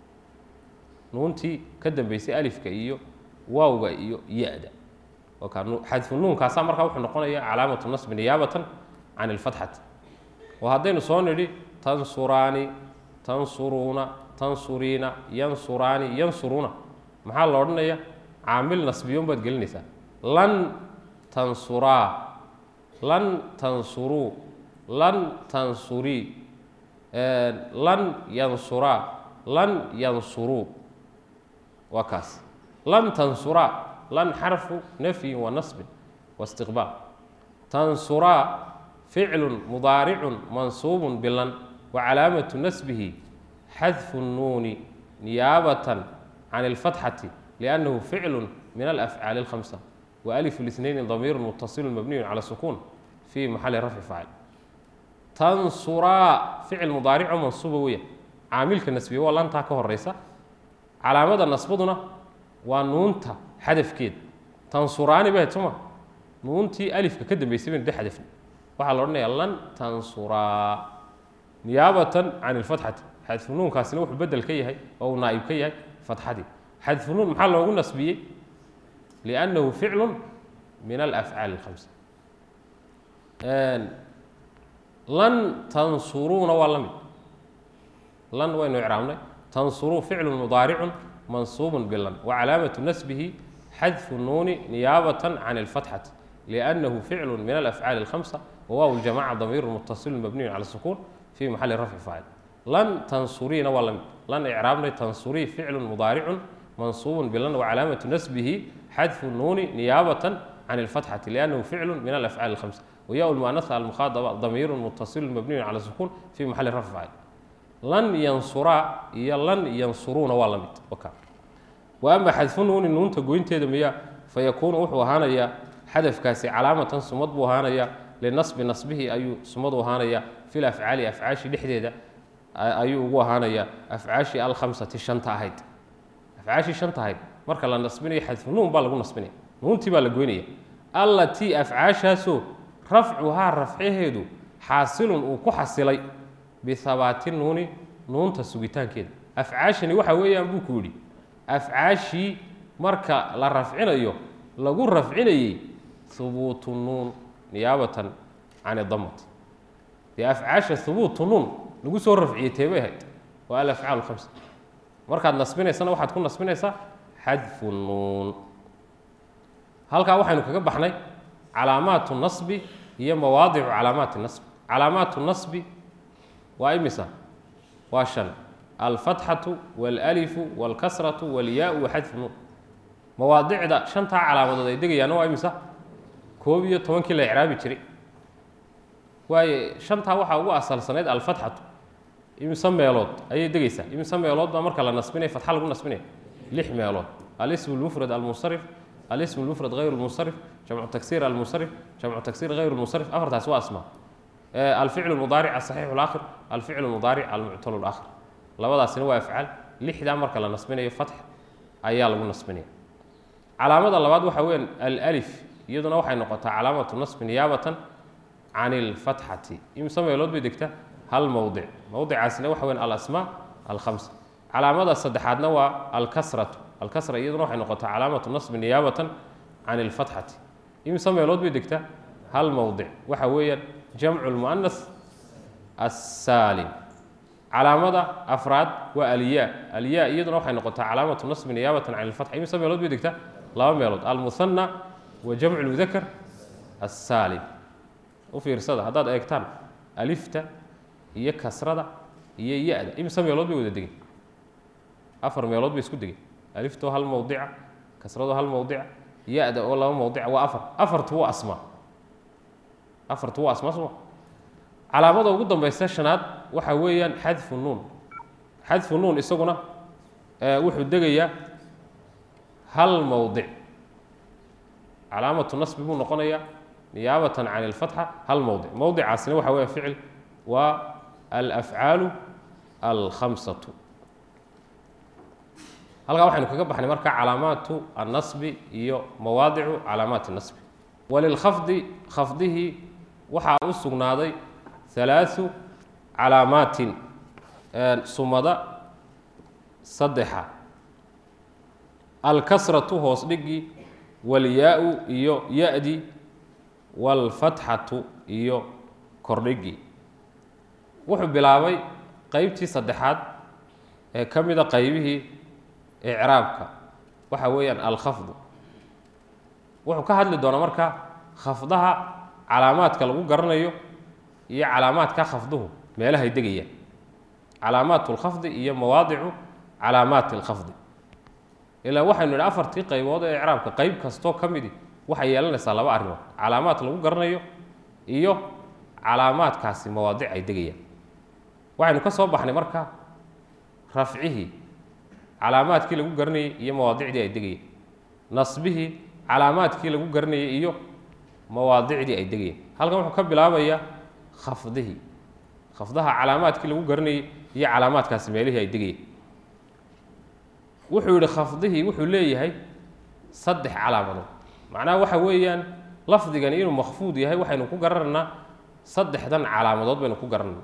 Speaker 1: nuuntii ka dambeysay alifka iyo waawga iyo ya-da ka xadfu nuunkaasaa markaa wuxuu noqonaya calaamatu nasbi niyaabatan can ilfatxati oo haddaynu soo nidhi tansuraani tansuruuna tansuriina yansuraani yansuruuna maxaa la odhanaya caamil nasbiyon baad gelinaysaa lan tansuraa lan tansuruu lan tansurii lan yansuraa lan yansuruu waa kaas lan tansuraa lan xarfu nafyin wa nasbin wa istiqbaal tansuraa ficlu mudaaricun mansuubun bilan wa calaamatu nasbihi xadfu الnuuni niyaabatan can اlfatxati liannahu ficlu min alafcaali اlkhamsa wa alif اlisnayni damiiru mutasilu mabniyu cala sukuun fi maxali rafci faacil tansuraa ficil mudaarico mansuuba weya caamilka nasbiya waa lantaa ka horeysa calaamada nasbaduna waa nuunta xadafkeeda tansuraani bahed soo ma nuuntii alifka ka dambeysay baynu de xadafna waxaa la odhanaya lan tansuraa niyaabatan can ilfatxati xadfu nuunkaasina wuxuu bedel ka yahay oo uu naa'ib ka yahay fatxadii xadfu nuun maxaa loogu nasbiyey liannahu ficlu min alafcaali اlkhamsa lan tansuruuna waa la mid lan waynu icraabnay tansuruu ficlu mudaaricun mansuubun bilan wa calaamatu nasbihi xadfu nuuni niyaabatan can ilfatxati liannahu ficlu min alafcaali اlkhamsa wawaaw ljamaca damiiru mutasilu mabniyu cala sukuun fi maxali rafci faacil lan tansuriina waa lamid lan icraabnay tansurii ficlu mudaaricun mansuubun bilan wa calaamatu nasbihi xadfu nuuni niyaabatan can ilfatxati liannahu ficlu min alafcaali اlkhamsa wayaa lmuanasa almukhaadaba damiiru mutasilu mabniyu cala sukuun fi maxali rafci faacil lan yansuraa iyo lan yansuruuna waa la mid wa ama xadfu nuuni nuunta goynteeda miya fayakuunu wuxuu ahaanayaa xadafkaasi calaamatan sumad buu ahaanayaa linasbi nasbihi ayuu sumad u ahaanayaa fi lafcaali afcaashi dhexdeeda ayuu ugu ahaanayaa afcaashii alkhamsati shanta ahayd afcaashii shanta ahayd marka la nasbinayo xadfu nuun baa lagu nasbinaya nuuntii baa la goynaya allatii afcaashaasoo rafcuhaa rafcaheedu xaasilun uu ku xasilay bihabaati nuuni nuunta sugitaankeeda afcaashani waxa weeyaan buu ku yidhi afcaashii marka la rafcinayo lagu rafcinayey hubuutu nuun niyaabatan can idamati dee afcaasha hubuutu nuun lagu soo rafciyey teebay ahayd waa alafcaal khamsa markaad nasbinaysana waxaad ku nasbinaysaa xadfu nuun halkaa waxaynu kaga baxnay calaamaatu nasbi iyo mawaadicu calaamaati nasbi calaamaatu nasbi waa imisa waa shan alfatxatu waalalifu waalkasratu waalyaau waxadfu nuun mawaadicda shantaa calaamadood ay degayaana waa imisa koob iyo tobankii la icraabi jiray waaye shantaa waxaa ugu asalsanayd alfatxatu imise meelood ayay degaysaa imise meelood baa marka la nasbinaya fatxa lagu nasbinaya lix meelood alism lmufrad almunsarif alism lmufrad hayr lmunsarif jamcu tagsir almunsarif jamcu tagsir hayr lmunsarif afartaas waa asmaa alficlu mudaaric asaxiixu laakhir alficlu mudaaric almuctalu laakhir labadaasina waa afcaal lixdaa marka la nasbinayo fatx ayaa lagu nasbinaya calaamada labaad waxa weeyaan alif iyaduna waxay noqotaa calaamatu nasbi niyaabatan can ilfatxati imse meelood bay degtaa hal mowdic mowdicaasina waxa weyan alasmaa alkhamsa calaamada saddexaadna waa alkasratu alkasra iyaduna waxay noqotaa calaamatu nasbi niyaabatan can ilfatxati imse meelood bay degtaa hal mowdic waxa weeyaan jamcu lmu'anas assaalim calaamada afraad waa alyaa alyaa iyaduna waxay noqotaa calaamatu nasbi niyaabatan can ilfatxa imse meelood bay degtaa laba meelood almuhana wa jamcu lmudakar assaalim u fiirsada haddaad eegtaan alifta iyo kasrada iyo ya-da imse meelood bay wada degeen afar meelood bay isku degeen aliftoo hal mowdica kasradoo hal mowdica ya-da oo laba mowdica waa afar afartu waa asmaa afartu waa asmaa soma calaamada ugu dambaysa shanaad waxa weeyaan xadfu nuun xadfu nuun isaguna wuxuu degayaa hal mowdic calaamatu nasbi buu noqonayaa niyaabatan can ilfatxa hal mowdic mowdicaasina waxa weya ficil waa alafcaalu alkhamsatu halkaa waxaynu kaga baxnay marka calaamaatu annasbi iyo mawaadicu calaamaati nasbi walilkhafdi khafdihii waxaa u sugnaaday halaau calaamaatin sumada saddexa alkasratu hoos dhigii walyaa-u iyo ya-di waalfatxatu iyo kordhigii wuxuu bilaabay qeybtii saddexaad ee ka mida qeybihii icraabka waxa weeyaan alkhafdu wuxuu ka hadli doonaa marka khafdaha calaamaadka lagu garanayo iyo calaamaadka khafduhu meelahay degayaan calaamaat lkhafdi iyo mawaadicu calaamaati alkhafdi ilaa waxaynu idhi afartii qaybood ee icraabka qeyb kastoo ka midi waxay yeelanaysaa laba arrimood calaamaad lagu garanayo iyo calaamaadkaasi mawaadic ay degayaan waxaynu ka soo baxnay marka rafcihii calaamaadkii lagu garanayey iyo mawaadicdii ay degayeen nasbihii calaamaadkii lagu garanayey iyo mawaadicdii ay degayeen halkan wuxuu ka bilaabayaa khafdihii khafdaha calaamaadkii lagu garanayey iyo calaamaadkaasi meelihii ay degayeen wuxuu yihi khafdihii wuxuu leeyahay saddex calaamadood macnaha waxa weeyaan lafdigani inuu makfuud yahay waxaynu ku garanaynaa saddexdan calaamadood baynu ku garanayna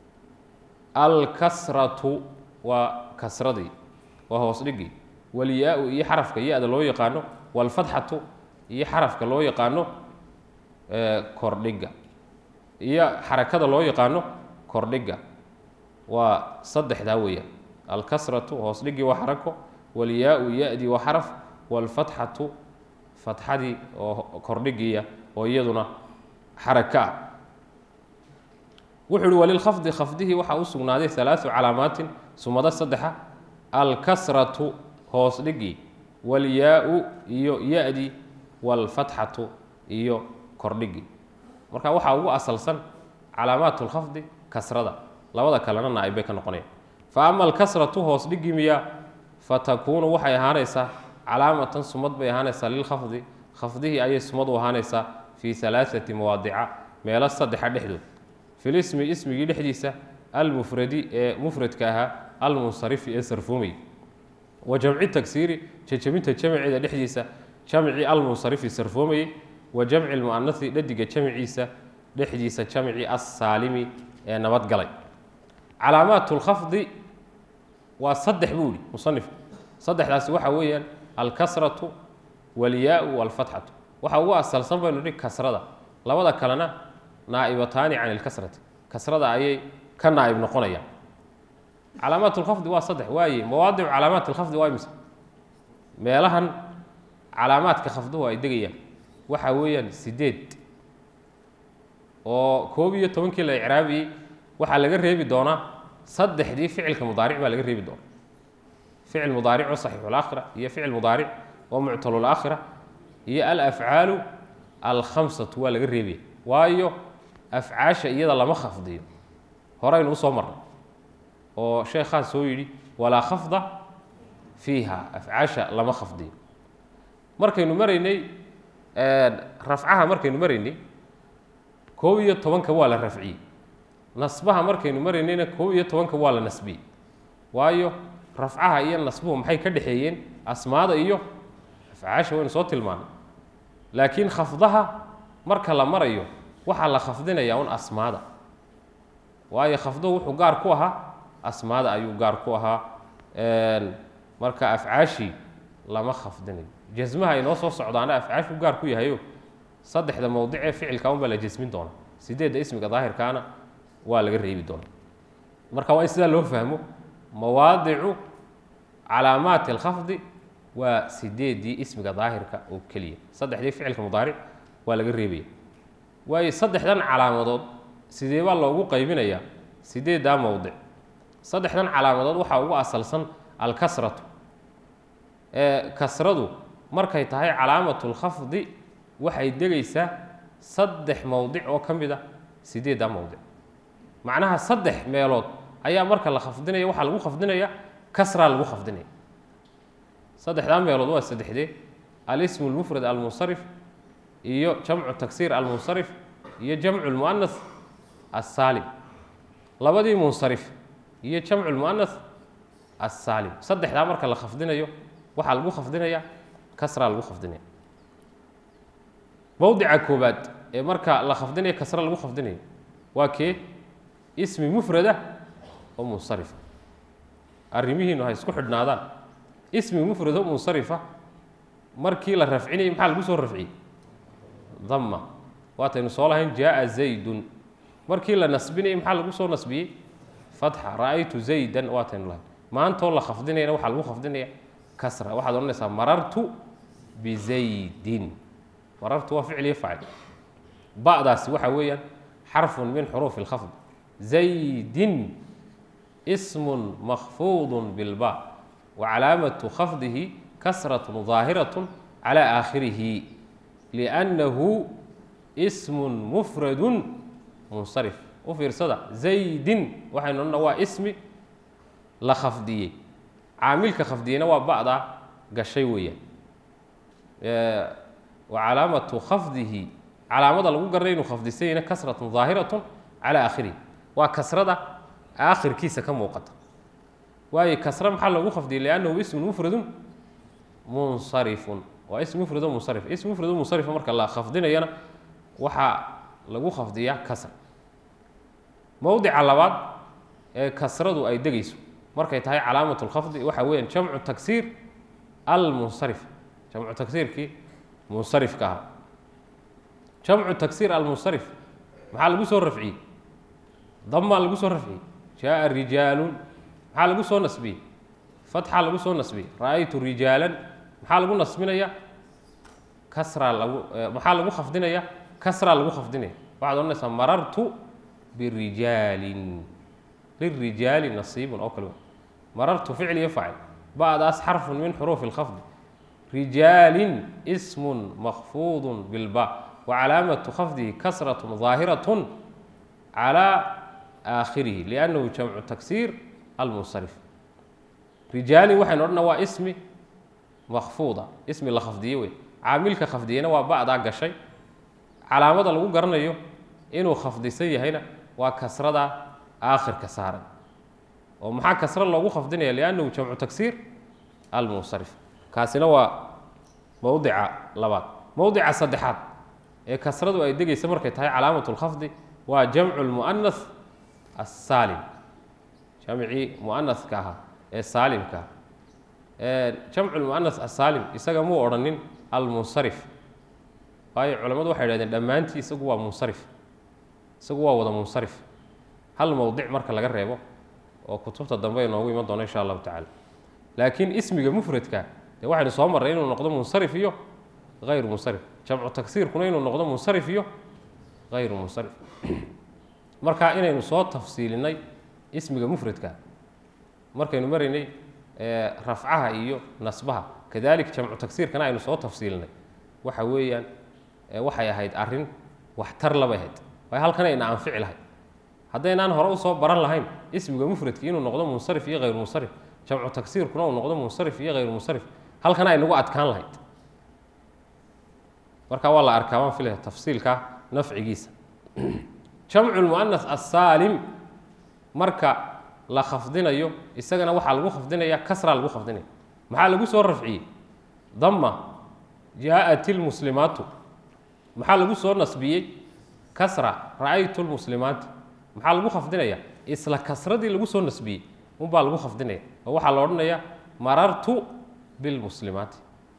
Speaker 1: alkasratu waa kasradii waa hoos dhigii walyaa-u iyo xarafka ya-da loo yaqaano walfatxatu iyo xarafka loo yaqaano kordhiga iyo xarakada loo yaqaano kordhiga waa saddexdaa weeyaan alkasratu hoos dhigii waa xarako walyaa-u ya-dii waa xaraf walfatxatu fatxadii oo kordhigiiya oo iyaduna xarako ah wuxuu uhi walilkhafdi khafdihii waxaa u sugnaaday halaau calaamaatin sumado saddexa alkasratu hoos dhigii walyaa-u iyo ya-dii walfatxatu iyo kordhigii marka waxaa ugu asalsan calaamaat lkhafdi kasrada labada kalena naa-ib bay ka noqonayaan fa ama alkasratu hoos dhigii miya fatakuunu waxay ahaanaysaa calaamatan sumad bay ahaanaysaa lilkhafdi khafdihii ayay sumad u ahaanaysaa fii alaaati mawaadica meelo saddexa dhexdood filismi ismigii dhexdiisa almufradi ee mufradka ahaa almunsarifi ee sarfuumay wa jamci tagsiiri jajabinta jamceeda dhexdiisa jamci almunsarifi sarfoomayey wa jamci lmu'anasi dhadiga jamciisa dhexdiisa jamci assaalimi ee nabadgalay calaamaat lkhafdi waa saddex buu yihi musanifku saddexdaasi waxa weeyaan alkasratu walyaau walfatxatu waxa ugu asalsan baynu nihi kasrada labada kalena naa'ibataani can ilkasrati kasrada ayay ka naa'ib noqonayaan calaamaat lkhafdi waa saddex waaye mawaadicu calaamaat lkhafdi waa imse meelahan calaamaadka khafduhu ay degayaan waxa weeyaan sideed oo koob iyo tobankii la icraabiyey waxaa laga reebi doonaa saddexdii ficilka mudaaric baa laga reebi doonaa ficil mudaaric oo saxiixulaakhira iyo ficil mudaaric oo muctalulaakhira iyo alafcaalu alkhamsatu waa laga reebaya waayo afcaasha iyada lama khafdiyo horeynu usoo marnay oo sheekhaan soo yidhi walaa khafda fiiha afcaasha lama khafdiyo markaynu maraynay rafcaha markaynu maraynay koob iyo tobanka waa la rafciyey nasbaha markaynu maraynayna koob iyo tobanka waa la nasbiyey waayo rafcaha iyo nasbuhu maxay ka dhexeeyeen asmaada iyo afcaasha waynu soo tilmaanay laakiin khafdaha marka la marayo waxaa la khafdinayaa un asmaada waayo khafduhu wuxuu gaar ku ahaa asmaada ayuu gaar ku ahaa marka afcaashii lama khafdinayo jasmaha inoo soo socdaana afcaashu gaar ku yahayo saddexda mowdic ee ficilka unbaa la jasmin doona sideedda ismiga daahirkaana waa laga reebi doona marka waa in sidaa loo fahmo mawaadicu calaamaati alkhafdi waa sideeddii ismiga daahirka oo keliya saddexdii ficilka mudaaric waa laga reebaya waayo saddexdan calaamadood sidee baa loogu qaybinayaa sideeddaa mowdic saddexdan calaamadood waxaa ugu asalsan alkasratu ee kasradu markay tahay calaamatu lkhafdi waxay degaysaa saddex mowdic oo ka mid a sideeddaa mowdic macnaha saddex meelood ayaa marka la khafdinaya waxaa lagu khafdinaya kasraa lagu khafdinaya saddexdaa meelood waa saddexdee alismu lmufrad almunsarif iyo jamcu taksiir almunsarif iyo jamcu lmu'anas assaalim labadii munsarif iyo jamcu lmu'anas assaalim saddexdaa marka la khafdinayo waxaa lagu khafdinaya kasraa lagu khafdinaya mowdica koobaad ee marka la khafdinayo kasra lagu khafdinayo waa kee ismi mufrada oo munsarifa arrimihiinu ha isku xidhnaadaan ismi mufrad oo munsarifa markii la rafcinayay maxaa lagu soo rafciyey dama waataynu soo lahayn jaaa zaydun markii la nasbinayay maxaa lagu soo nasbiyey fatxa ra'aytu zaydan waataynu lahayn maantoo la khafdinayana waxaa lagu khafdinaya kasra waxaad odhanaysaa marartu bizaydin marartu waa ficil iyo facil ba'daasi waxa weeyaan xarfun min xuruufi اlkhafd zaydin ism makfuud bilba wacalaamatu khafdihi kasraة ظaahiraة calى aakhirihi liأnnahu ism mufrad munsarif u fiirsada zaydin waxaynu odhana waa ismi la khafdiyey caamilka khafdiyeyna waa ba'daa gashay weeyaan wacalaamatu khafdihi calaamada lagu garanay inuu khafdisayna kasraة ظaahiraة calى aakhirihi waa kasrada aakhirkiisa ka muuqata waayo kasre maxaa loogu khafdiyey liannahu ismun mufradun munsarifun waa ism mufrado munsarif ism mufrado munsarifa marka la khafdinayana waxaa lagu khafdiyaa kasra mowdica labaad ee kasradu ay degayso markay tahay calaamat lkhafdi waxa weeyaan jamcu taksiir almunsarif jamcu taksiirkii munsarifka ahaa jamcu taksiir almunsarif maxaa lagu soo rafciyey damaa lagu soo rafciyey jaaa rijaalun maxaa lagu soo nasbiyey fatxaa lagu soo nasbiyey ra'aytu rijaalan maxaa lagu nasbinaya kasraa lagu maxaa lagu khafdinaya kasraa lagu khafdinaya waxaad odhanaysaa marartu birijaalin lirijaali nasiibun oo kale marartu ficl iyo facil ba'daas xarfun min xuruufi اlkhafdi rijaalin ismun makfuudun bilba wacalaamatu khafdihi kasraة ظaahiraة calى aakhirihi liannahu jamcu taksiir almunsarif rijaalin waxaynu odhana waa ismi makfuuda ismi la khafdiye wey caamilka khafdiyena waa ba'daa gashay calaamada lagu garanayo inuu khafdisan yahayna waa kasrada aakhirka saaran oo maxaa kasro loogu khafdinaya liannahu jamcu taksiir almunsarif kaasina waa mowdica labaad mowdica saddexaad ee kasradu ay degaysa markay tahay calaamat lkhafdi waa jamcu lmu'anas assaalim jamcii mu'anaska ahaa ee saalimka jamcu lmuanas asaalim isaga muu odhanin almunsarif waayo culammadu waxay idhahdeen dhammaantii isagu waa munsarif isagu waa wada munsarif hal mowdic marka laga reebo oo kutubta dambe inoogu iman doono insha allahu tacala laakiin ismiga mufradka dee waxaynu soo marray inuu noqdo munsarif iyo hayru munsarif jamcu tagsiirkuna inuu noqdo munsarif iyo hayru munsarif marka inaynu soo tafsiilinay ismiga mufradka markaynu maraynay rafcaha iyo nasbaha kadalik jamcu tagsiirkana aynu soo tafsiilinay waxa weeyaan waxay ahayd arrin waxtar labay ahayd waayo halkan ayna anfici lahayd haddaynaan hore usoo baran lahayn ismiga mufradki inuu noqdo munsarif iyo hayru munsarif jamcu tagsiirkuna uu noqdo munsarif iyo hayru munsarif halkan ay nagu adkaan lahayd marka waa la arkaa waan filaya tafsiilka nafcigiisa jamcu lmuanas asaalim marka la khafdinayo isagana waxaa lagu khafdinaya kasraa lagu khafdinaya maxaa lagu soo rafciyey dama jaaءat اlmuslimaatu maxaa lagu soo nasbiyey kasra ra'aytu lmuslimaati maxaa lagu khafdinaya isla kasradii lagu soo nasbiyey unbaa lagu khafdinaya oo waxaa la odhanaya marartu bilmuslimaati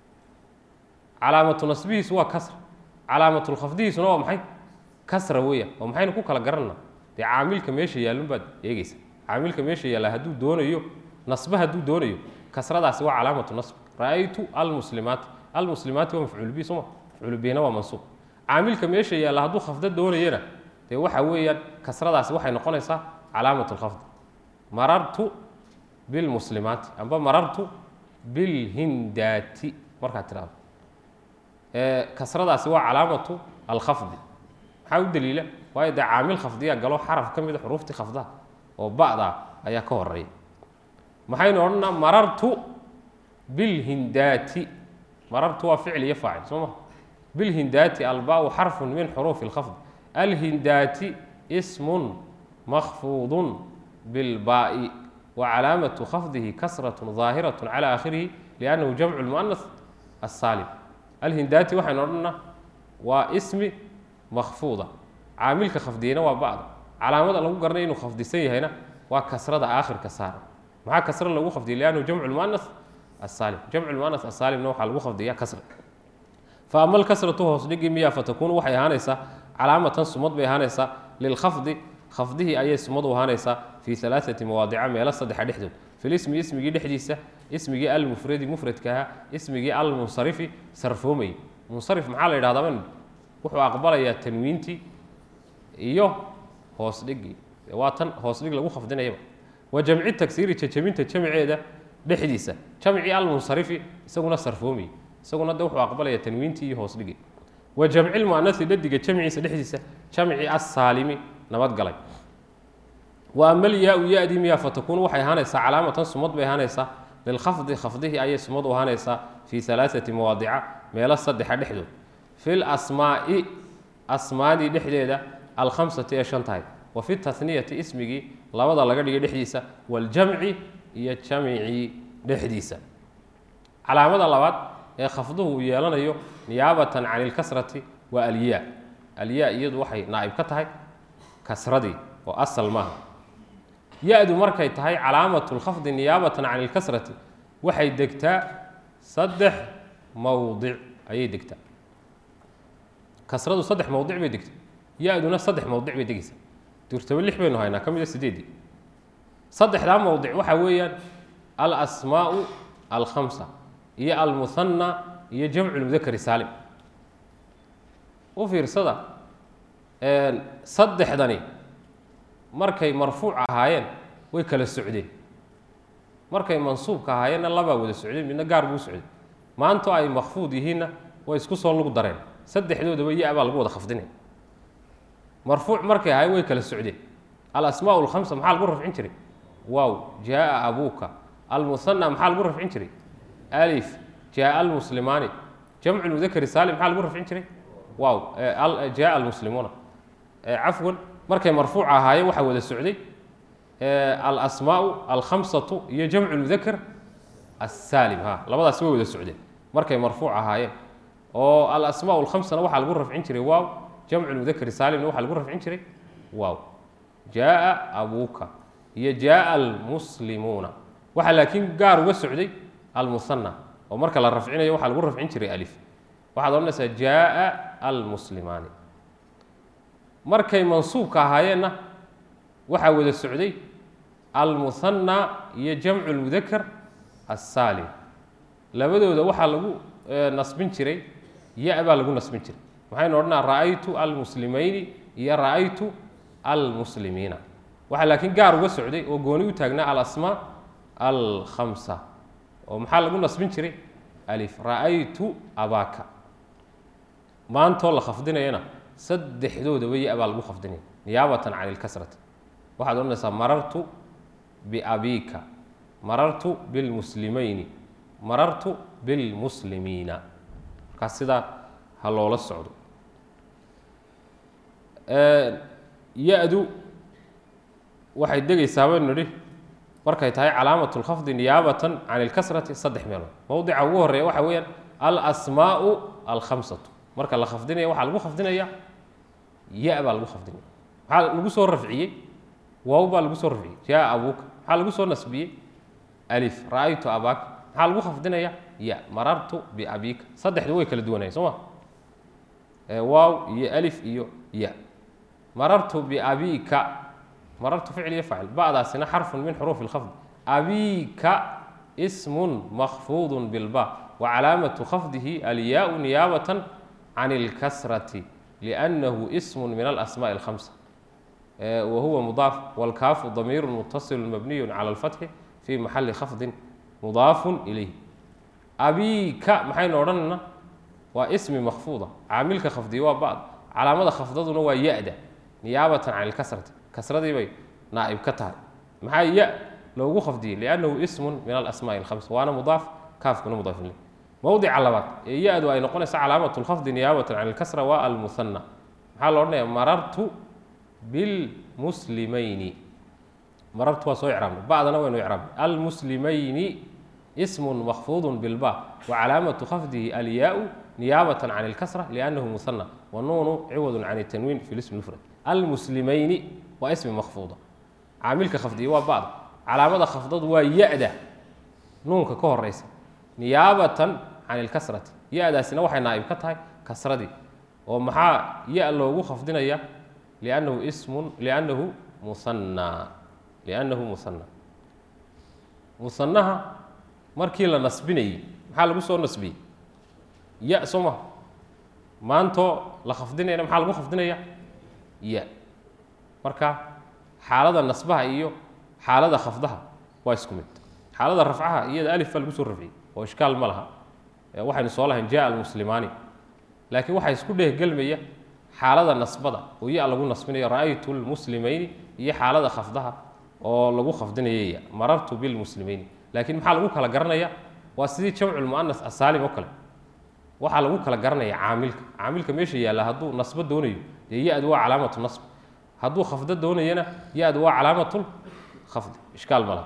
Speaker 1: calaamatu nasbihiisu waa kasra calaamatulkhafdihiisuna waa maxay kasra weeyaan oo maxaynu ku kala garanna dee caamilka meesha yaallun baad eegeysa caamilka meesha yaalla hadduu doonayo nasbe hadduu doonayo kasradaasi waa calaamatu nasb ra'aytu almuslimaati almuslimaati waa mafcuul bihi sooma mafcuul bihina waa mansuub caamilka meesha yaalla hadduu khafdo doonayana dee waxa weeyaan kasradaasi waxay noqonaysaa calaamat lkhafd marartu bilmuslimaati amba marartu bilhindaati markaad tidhahdo kasradaasi waa calaamatu alkhafdi maxaa u daliila waayo dee caamil khafdiya galo xaraf ka mida xuruuftii khafdaha oo ba'da ayaa ka horeeya maxaynu odhanaa marartu bilhindaati marartu waa ficil iyo faacil soo ma bilhindaati albau xarfun min xuruufi اlkhafd alhindaati ismun makfuudun bilbaa'i wa calaamatu khafdihi kasraة ظaahiraة calى aakhirihi liannahu jamcu اlmuanas asaalim alhindaati waxaynu odhanaa waa ismi makfuuda caamilka khafdiyena waa ba'da calaamada lagu garanay inuu khafdisan yahayna waa kasrada aakhirka saara maxaa kasra lagu khafdiya liannahu jamcu lmuanas asaalim jamcu lmuanas asaalimna waxaa lagu khafdiyaa kasra fa ama alkasratu hoos dhigi miya fatakuunu waxay ahaanaysaa calaamatan sumad bay ahaanaysaa lilkhafdi khafdihii ayay sumad u ahaanaysaa fii alaaati mawaadica meelo saddexa dhexdood filismi ismigii dhexdiisa ismigii almufradi mufradka ahaa ismigii almunsarifi sarfoomayy munsarif maxaa la yidhahdaa man wuxuu aqbalayaa tanwiintii iyo hoos dhigii waa tan hoos dhig lagu khafdinayaba wa jamci tagsiiri jajabinta jamceeda dhexdiisa jamcii almunsarifi isaguna sarfoomayy isaguna de wuxuu aqbalaya tanwiintii iyo hoos dhigii wa jamci lmuanasi dhadiga jamciisa dhexdiisa jamci assaalimi nabadgalay wa ama alyaa-u ya-dii miyaa fatakuunu waxay ahaanaysaa calaamatan sumad bay ahaanaysaa lilkhafdi khafdihii ayay sumad u ahaanaysaa fii alaaati mawaadica meelo saddexa dhexdood fi lasmaa'i asmaadii dhexdeeda alkhamsati ee shan tahay wa fi taniyati ismigii labada laga dhigay dhexdiisa waljamci iyo jamcii dhexdiisa calaamada labaad ee khafduhu uu yeelanayo niyaabatan can ilkasrati waa alyaa alyaa iyadu waxay naa'ib ka tahay kasradii oo asal maaha ya-du markay tahay calaamatu lkhafdi niyaabatan can ilkasrati waxay degtaa saddex mowdic ayay degtaa kasradu saddex mowdic bay degtaa ya-duna saddex mowdic bay degeysaa durtaba lix baynu haynaa ka mida sideedii saddexdaa mowdic waxaa weeyaan alasmaau alkhamsa iyo almuhanna iyo jamcu lmudakari saalim u fiirsada saddexdani markay marfuuc ahaayeen way kala socdeen markay mansuubka ahaayeenna labaa wada socdeen midna gaar buu socday maanto ay makfuud yihiinna way isku soo lug dareen saddexdoodaba ya baa lagu wada khafdinaya marfuuc markay ahaayeen way kala socdeen alasmaa alkhamsa maxaa lagu rafcin jiray waaw jaaa abuuka almuhana maxaa lagu rafcin jiray alif jaaa almuslimaani jamcu lmudakari saalim maxaa lagu rafcin jiray waaw jaaa almuslimuuna cafwan markay marfuuc ahaayeen waxaa wada socday alasmaau alkhamsatu iyo jamcu lmudakar asaalim ha labadaasi way wada socdeen markay marfuuc ahaayeen oo alasmaa alkhamsana waxaa lagu rafcin jiray waaw jamcu lmudakari saalimna waxaa lagu rafcin jiray waaw jaaa abuuka iyo jaaa almuslimuuna waxaa laakiin gaar uga socday almuhana oo marka la rafcinayo waxaa lagu rafcin jiray alif waxaad odhanaysaa jaa almuslimaani markay mansuubka ahaayeenna waxaa wada socday almuhana iyo jamcu lmudakar assaalim labadooda waxaa lagu nasbin jiray ya baa lagu nasbin jiray waxaynu odhanaa ra'aytu almuslimayni iyo ra'aytu almuslimiina waxaa laakiin gaar uga socday oo gooni u taagnaa alasmaa alkhamsa oo maxaa lagu nasbin jiray alif ra'aytu abaaka maantoo la khafdinayana saddexdoodaba ya baa lagu khafdinaya niyaabatan can ilkasrati waxaad odhanaysaa marartu biabiika marartu bilmuslimayni marartu bilmuslimiina markaas sidaa ha loola socdo ya-du waxay degaysaa baynu nidhi markay tahay calaamat lkhafdi niyaabatan can ilkasrati saddex meelood mowdica ugu horeeya waxa weeyaan alasmaau alkhamsatu marka la khafdinaya waxaa lagu khafdinaya ya baa lagu khafdinaya maxaa lagu soo rafciyey waaw baa lagu soo rafciyey jaa abuuka maxaa lagu soo nasbiyey alif ra'aytu abaaka maxaa lagu khafdinaya ya marartu biabiika saddexdu way kala duwanaya soo ma waaw iyo alif iyo ya marartu biabiika marartu ficl iyo facil ba'daasina xarfun min xuruufi اlkhafd abiika ismun makfuudu bilba wacalaamatu khafdihi alyaau niyaabatan can اlkasrati liأnnahu ism min alasmaءi اlhamsa wa huwa mudaaf wاlkaafu damiiru mutasilu mabniyu cala اlfatxi fi maxali khafdin mudaafu ilayh abiika maxaynu odhanayna waa ismi makfuuda caamilka khafdiya waa ba'd calaamada khafdaduna waa ya-da niyaabatan can ilkasrati kasradii bay naa'ib ka tahay maxaa ya loogu khafdiyey liannahu ismun min alasmaai alhamsa waana mudaaf kaafkuna mudaaf iley mowdica labaad ee ya-du ay noqonaysa calaamat lkhafdi niyaabatan can ilkasra waa almuhana maxaa lo odhanaya marartu bilmuslimayni marartu waa soo icraabnay ba'dana waynu icraabnay almuslimayni ismun makfuudu bilba wacalaamatu khafdihi alyaau niyaabatan can ilkasra liannahu muhana wanuunu ciwadun can tanwiin fi lismi mufrad almuslimayni waa ismi makfuuda caamilka khafdiya waa ba'da calaamada khafdadu waa ya-da nuunka ka horeysa niyaabatan can ilkasrati ya-daasina waxay naa'ib ka tahay kasradii oo maxaa ya loogu khafdinaya liannahu ismun liannahu musanaa liannahu musanaa musanaha markii la nasbinayey maxaa lagu soo nasbiyey ya soo maha maantoo la khafdinayana maxaa lagu khafdinaya ya marka xaalada nasbaha iyo xaalada khafdaha waa isku mid xaalada rafcaha iyada alif baa lagu soo rafciyey oo ishkaal ma laha waxaynu soo lahayn jaa almuslimaani laakiin waxaa isku dhehgelmaya xaalada nasbada oo ya lagu nasbinayo ra'aytu lmuslimayni iyo xaalada khafdaha oo lagu khafdinayaya marartu bilmuslimayni laakiin maxaa lagu kala garanaya waa sidii jamculmu'anas asaalim oo kale waxaa lagu kala garanaya caamilka caamilka meesha yaalla hadduu nasbo doonayo dee ya-du waa calaamatu nasb hadduu khafdo doonayana ya-du waa calaamatul khafdi ishkaal ma laha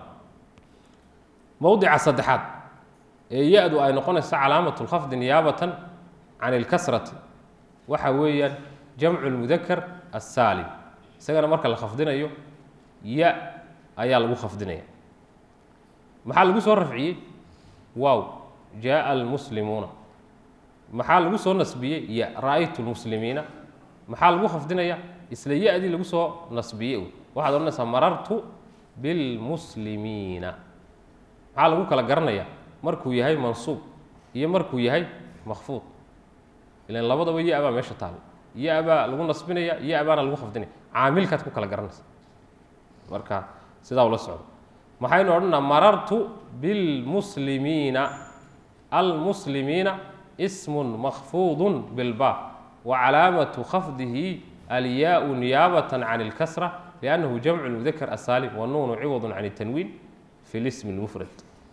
Speaker 1: mowdica saddexaad ee ya-du ay noqonayso calaamatu lkhafdi niyaabatan can ilkasrati waxa weeyaan jamcu lmudakar assaalim isagana marka la khafdinayo ya ayaa lagu khafdinaya maxaa lagu soo rafciyey waaw jaaa almuslimuuna maxaa lagu soo nasbiyey ya ra'aytu lmuslimiina maxaa lagu khafdinaya isla ya-dii lagu soo nasbiyey waxaad odhanaysaa marartu bilmuslimiina maxaa lagu kala garanaya markuu yahay mansuub iyo markuu yahay makfuud ilan labadaba ya baa meesha taal ya baa lagu nasbinaya ya baana lagu khafdinaya caamilkaad ku kala garanaysa marka sidaa ula socdo maxaynu odhanaa marartu bilmuslimiina almuslimiina ismun makfuudun bilba wacalaamatu khafdihi alyaau niyaabatan can ilkasra liannahu jamcu lmudakar asaalim wanuunu ciwadun can tanwiin fi lismi lmufrad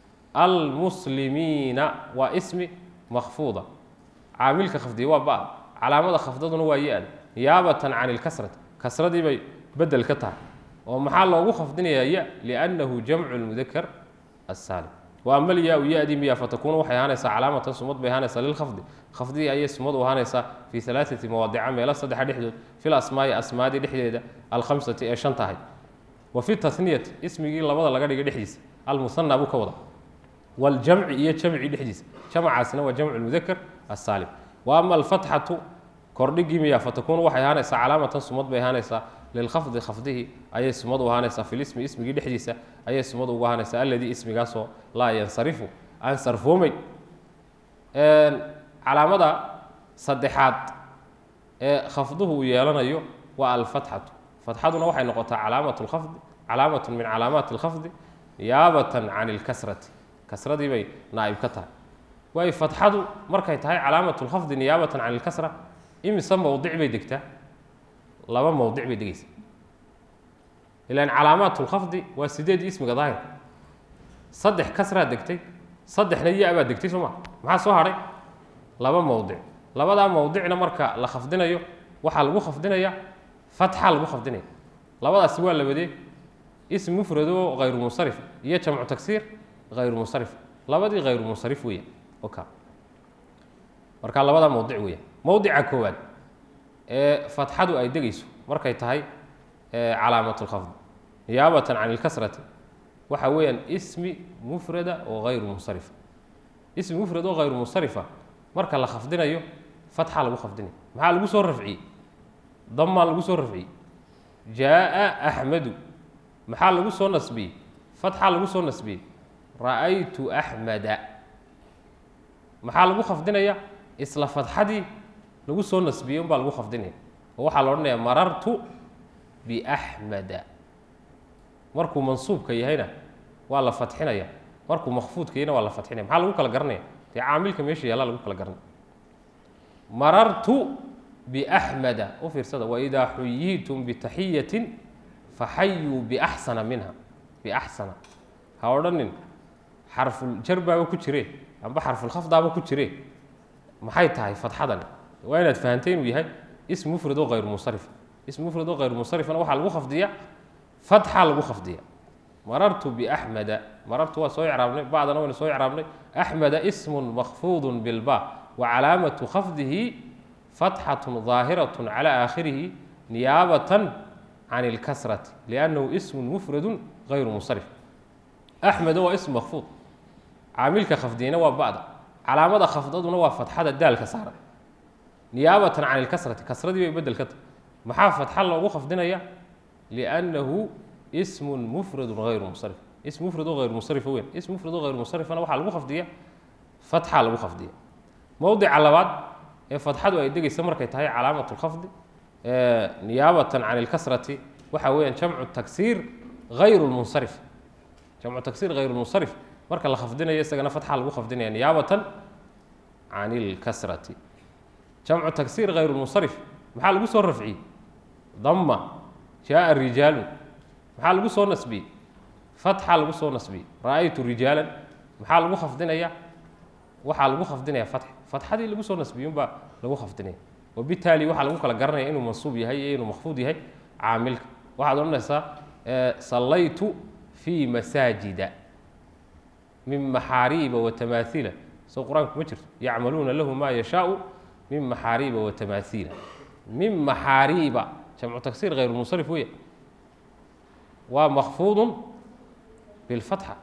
Speaker 1: almuslimiina waa ismi makfuuda caamilka khafdiya waa ba calaamada khafdaduna waa ya-da niyaabatan can ilkasrati kasradii bay bedel ka tahay oo maxaa loogu khafdinayaa ya liannahu jamcu lmudakar asaalim wa ama alyaa-u ya-dii miya fatakuunu waxay ahaanaysaa calaamatan sumad bay ahaanaysaa lilkhafdi khafdii ayay sumad u ahaanaysaa fii alaaati mawaadica meelo saddexa dhexdood fil asmaai asmaadii dhexdeeda alkhamsati ee shan tahay wa fi taniyati ismigii labada laga dhigay dhexdiisa almuhana buu ka wada waljamci iyo jamci dhexdiisa jamcaasina waa jamcu lmudaker asaalim wa ama alfatxatu kordhigii miya fatakuunu waxay ahaanaysaa calaamatan sumad bay ahaanaysaa lilkhafdi khafdihi ayay sumad u ahaanaysaa fi lismi ismigii dhexdiisa ayay sumad ugu ahaanaysaa alladii ismigaasoo laa yansarifu aan sarfoomeyn calaamada saddexaad ee khafduhu uu yeelanayo waa alfatxatu fatxaduna waxay noqotaa calaamat lkhafdi calaamatun min calaamaati alkhafdi niyaabatan can ilkasrati kasradii bay naa'ib ka tahay waayo fatxadu markay tahay calaamat lkhafdi niyaabatan can ilkasra imise mowdic bay degtaa laba mowdic bay degeysaa ilaan calaamaat lkhafdi waa sideed ismiga daahirka saddex kasraa degtay saddexna ya-baa degtay soo ma maxaa soo hadhay laba mowdic labadaa mowdicna marka la khafdinayo waxaa lagu khafdinaya fatxa lagu khafdinaya labadaasi waa labadee ism mufrad oo hayru munsarif iyo jamcu tagsiir hayru munsarif labadii hayru munsarif weeyaan oka marka labadaa mowdic weeyaan mowdica koowaad ee fatxadu ay degeyso markay tahay calaamat lkhafd niyaabatan can ilkasrati waxa weeyaan ismi mufrada oo hayru munsarifa ismi mufrad oo hayru munsarifa marka la khafdinayo fatxa lagu khafdinaya maxaa lagu soo rafciyey damaa lagu soo rafciyey jaa axmedu maxaa lagu soo nasbiyey fatxa lagu soo nasbiyey ra'aytu axmeda maxaa lagu khafdinaya isla fatxadii lagu soo nasbiyey unbaa lagu khafdinaya oo waxaa la odhanaya marartu biaxmeda markuu mansuubka yahayna waa la fatxinaya markuu makfuudka yahayna waa la fatxinaya maxaa lagu kala garanaya dee caamilka meesha yaallaa lagu kala garanaya marartu biaxmeda u fiirsada waidaa xuyiitum bitaxiyatin faxayuu biaxsana minha biaxsana ha odhanin xarfuljar baaba ku jire amba xarfulkhafdaaba ku jire maxay tahay fatxadani waa inaad fahamtay inuu yahay ism mufrad oo hayru munsarif ism mufrad oo hayru munsarifna waxaa lagu khafdiya fatxa lagu khafdiya marartu biaxmeda marartu waa soo icraabnay bacdana waynu soo icraabnay axmeda ismun makfuudun bilba wa calaamatu khafdihi fatxatun daahiratun cala aakhirihi niyaabatan can ilkasrati liannahu ismun mufradun hayru munsarif axmeda waa ism makfuud caamilka khafdiyena waa ba'da calaamada khafdaduna waa fatxada daalka saaran niyaabatan can ilkasrati kasradii bay bedel ka tahay maxaa fatxa loogu khafdinaya liannahu ismun mufradun hayru munsarif ism mufrad oo hayru munsarifa weyn ism mufrad oo hayru munsarifana waxaa lagu khafdiya fatxa lagu khafdiya mowdica labaad ee fatxadu ay degeysa markay tahay calaamat lkhafdi niyaabatan can ilkasrati waxa weeyaan jamcu taksiir hayru lmunsarif jamcu taksiir hayru lmunsarif marka la khafdinayo isagana fatxa lagu khafdinaya niyaabatan can ilkasrati jamcu taksiir hayru lmunsarif maxaa lagu soo rafciyey dama jaaa rijaalu maxaa lagu soo nasbiyey fatxa lagu soo nasbiyey ra'aytu rijaalan maxaa lagu khafdinaya waxaa lagu khafdinaya fatx fatxadii lagu soo nasbiyey unbaa lagu khafdinaya wabitaali waxaa lagu kala garanaya inuu mansuub yahay iyo inuu makfuud yahay caamilka waxaad odhanaysaa sallaytu fii masaajida min maxaariiba watamaahiila soo qur-aanku ma jirto yacmaluuna lahu maa yashaau min maxaariiba watamaahiila min maxaariiba jamcu taksiir hayru munsarif weya waa makfuudun bilfatxa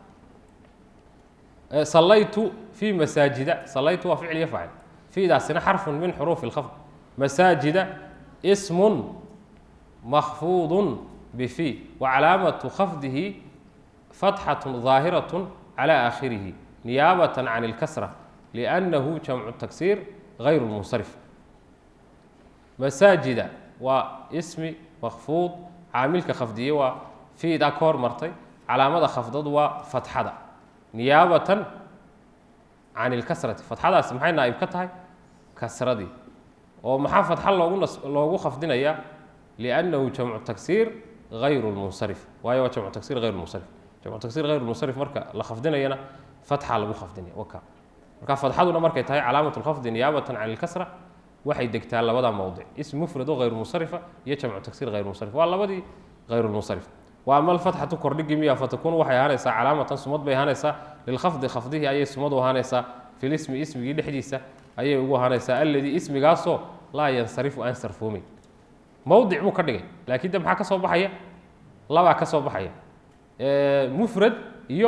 Speaker 1: sallaytu fii masaajida sallaytu waa ficil iyo faacil fiidaasina xarfun min xuruufi اlkhafd masaajida ismun makfuudun bifi wa calaamatu khafdihi fatxatun ظaahiratun calى aakhirihi niyaabatan can اlkasra liannahu jamcu taksiir hayru munsarif masaajida waa ismi makfuud caamilka khafdiye waa fiidaa ka hormartay calaamada khafdadu waa fatxada niyaabatan can ilkasrati fatxadaasi maxay naa'ib ka tahay kasradii oo maxaa fatxa loogu nas loogu khafdinayaa liannahu jamcu taksiir hayru lmunsarif waayo waa jamcu taksiir hayru munsarif jamcu taksiir hayru munsarif marka la khafdinayana fatxa lagu khafdinaya waka marka fatxaduna markay tahay calaamat lkhafdi niyaabatan can ilkasra waxay degtaa labada mowdic ism mufrad oo hayru munsarifa iyo jamcu taksiir hayru munsarif waa labadii hayru lmunsarif wa ama alfatxatu kordhigi miya fatakun waxay ahaanaysaa calaamatan sumad bay ahaanaysaa lilkhafdi khafdihii ayay sumad u ahaanaysaa filismi ismigii dhexdiisa ayay ugu ahaanaysaa alladii ismigaasoo laa yansarifu aan sarfoomeyn mowdic buu ka dhigay laakiin de maxaa ka soo baxaya labaa ka soo baxaya mufrad iyo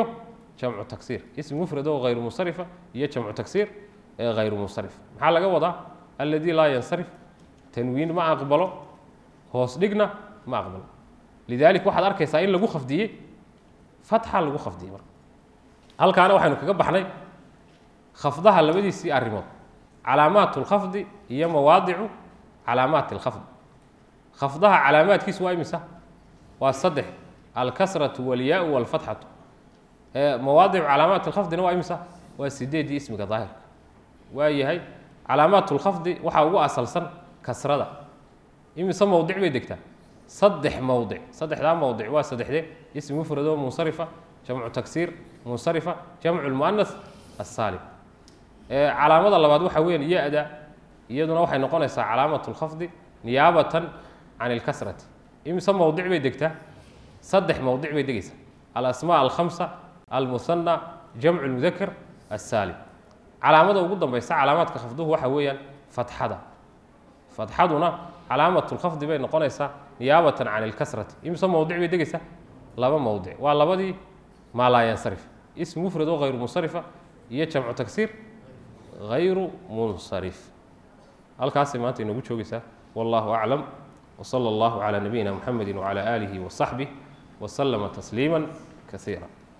Speaker 1: jamcu taksiir ism mufrad oo hayru munsarifa iyo jamcu taksiir ee hayru munsarif maxaa laga wadaa alladii laa yansarif tanwiin ma aqbalo hoos dhigna ma aqbalo lidalik waxaad arkaysaa in lagu khafdiyey fatxa lagu khafdiyey marka halkaana waxaynu kaga baxnay khafdaha labadiisii arrimood calaamaat اlkhafdi iyo mawaadicu calaamaat اlkhafd khafdaha calaamaadkiisu waa imisa waa saddex alkasratu walyaau walfatxatu mawaadicu calaamaat اlkhafdina waa imisa waa sideedii ismiga daahirka waa yahay calaamaat اlkhafdi waxaa ugu asalsan kasrada imise mowdic bay degtaa saddex mowdic saddexdaa mowdic waa saddexdee ism mufrad oo munsarifa jamcu taksiir munsarifa jamcu lmuanas asaalim calaamada labaad waxa weeyaan ya-da iyaduna waxay noqonaysaa calaamat lkhafdi niyaabatan can ilkasrati imise mowdic bay degtaa saddex mowdic bay degaysaa alasmaa alkhamsa almuhana jamcu lmudakar asaalim calaamada ugu dambaysa calaamaadka khafduhu waxa weeyaan fatxada fatxaduna calaamat lkhafdi bay noqonaysaa niyaabatan can ilkasrati imise mowdic bay degaysaa laba mowdic waa labadii maa laa yansarif ism mufrad oo hayru munsarifa iyo jamcu taksiir hayru munsarif halkaasay maanta inoogu joogaysaa wallahu aclam wsala allahu calaa nabiyina muxamedi wcala aalihi wasaxbih waslama tasliima kasiira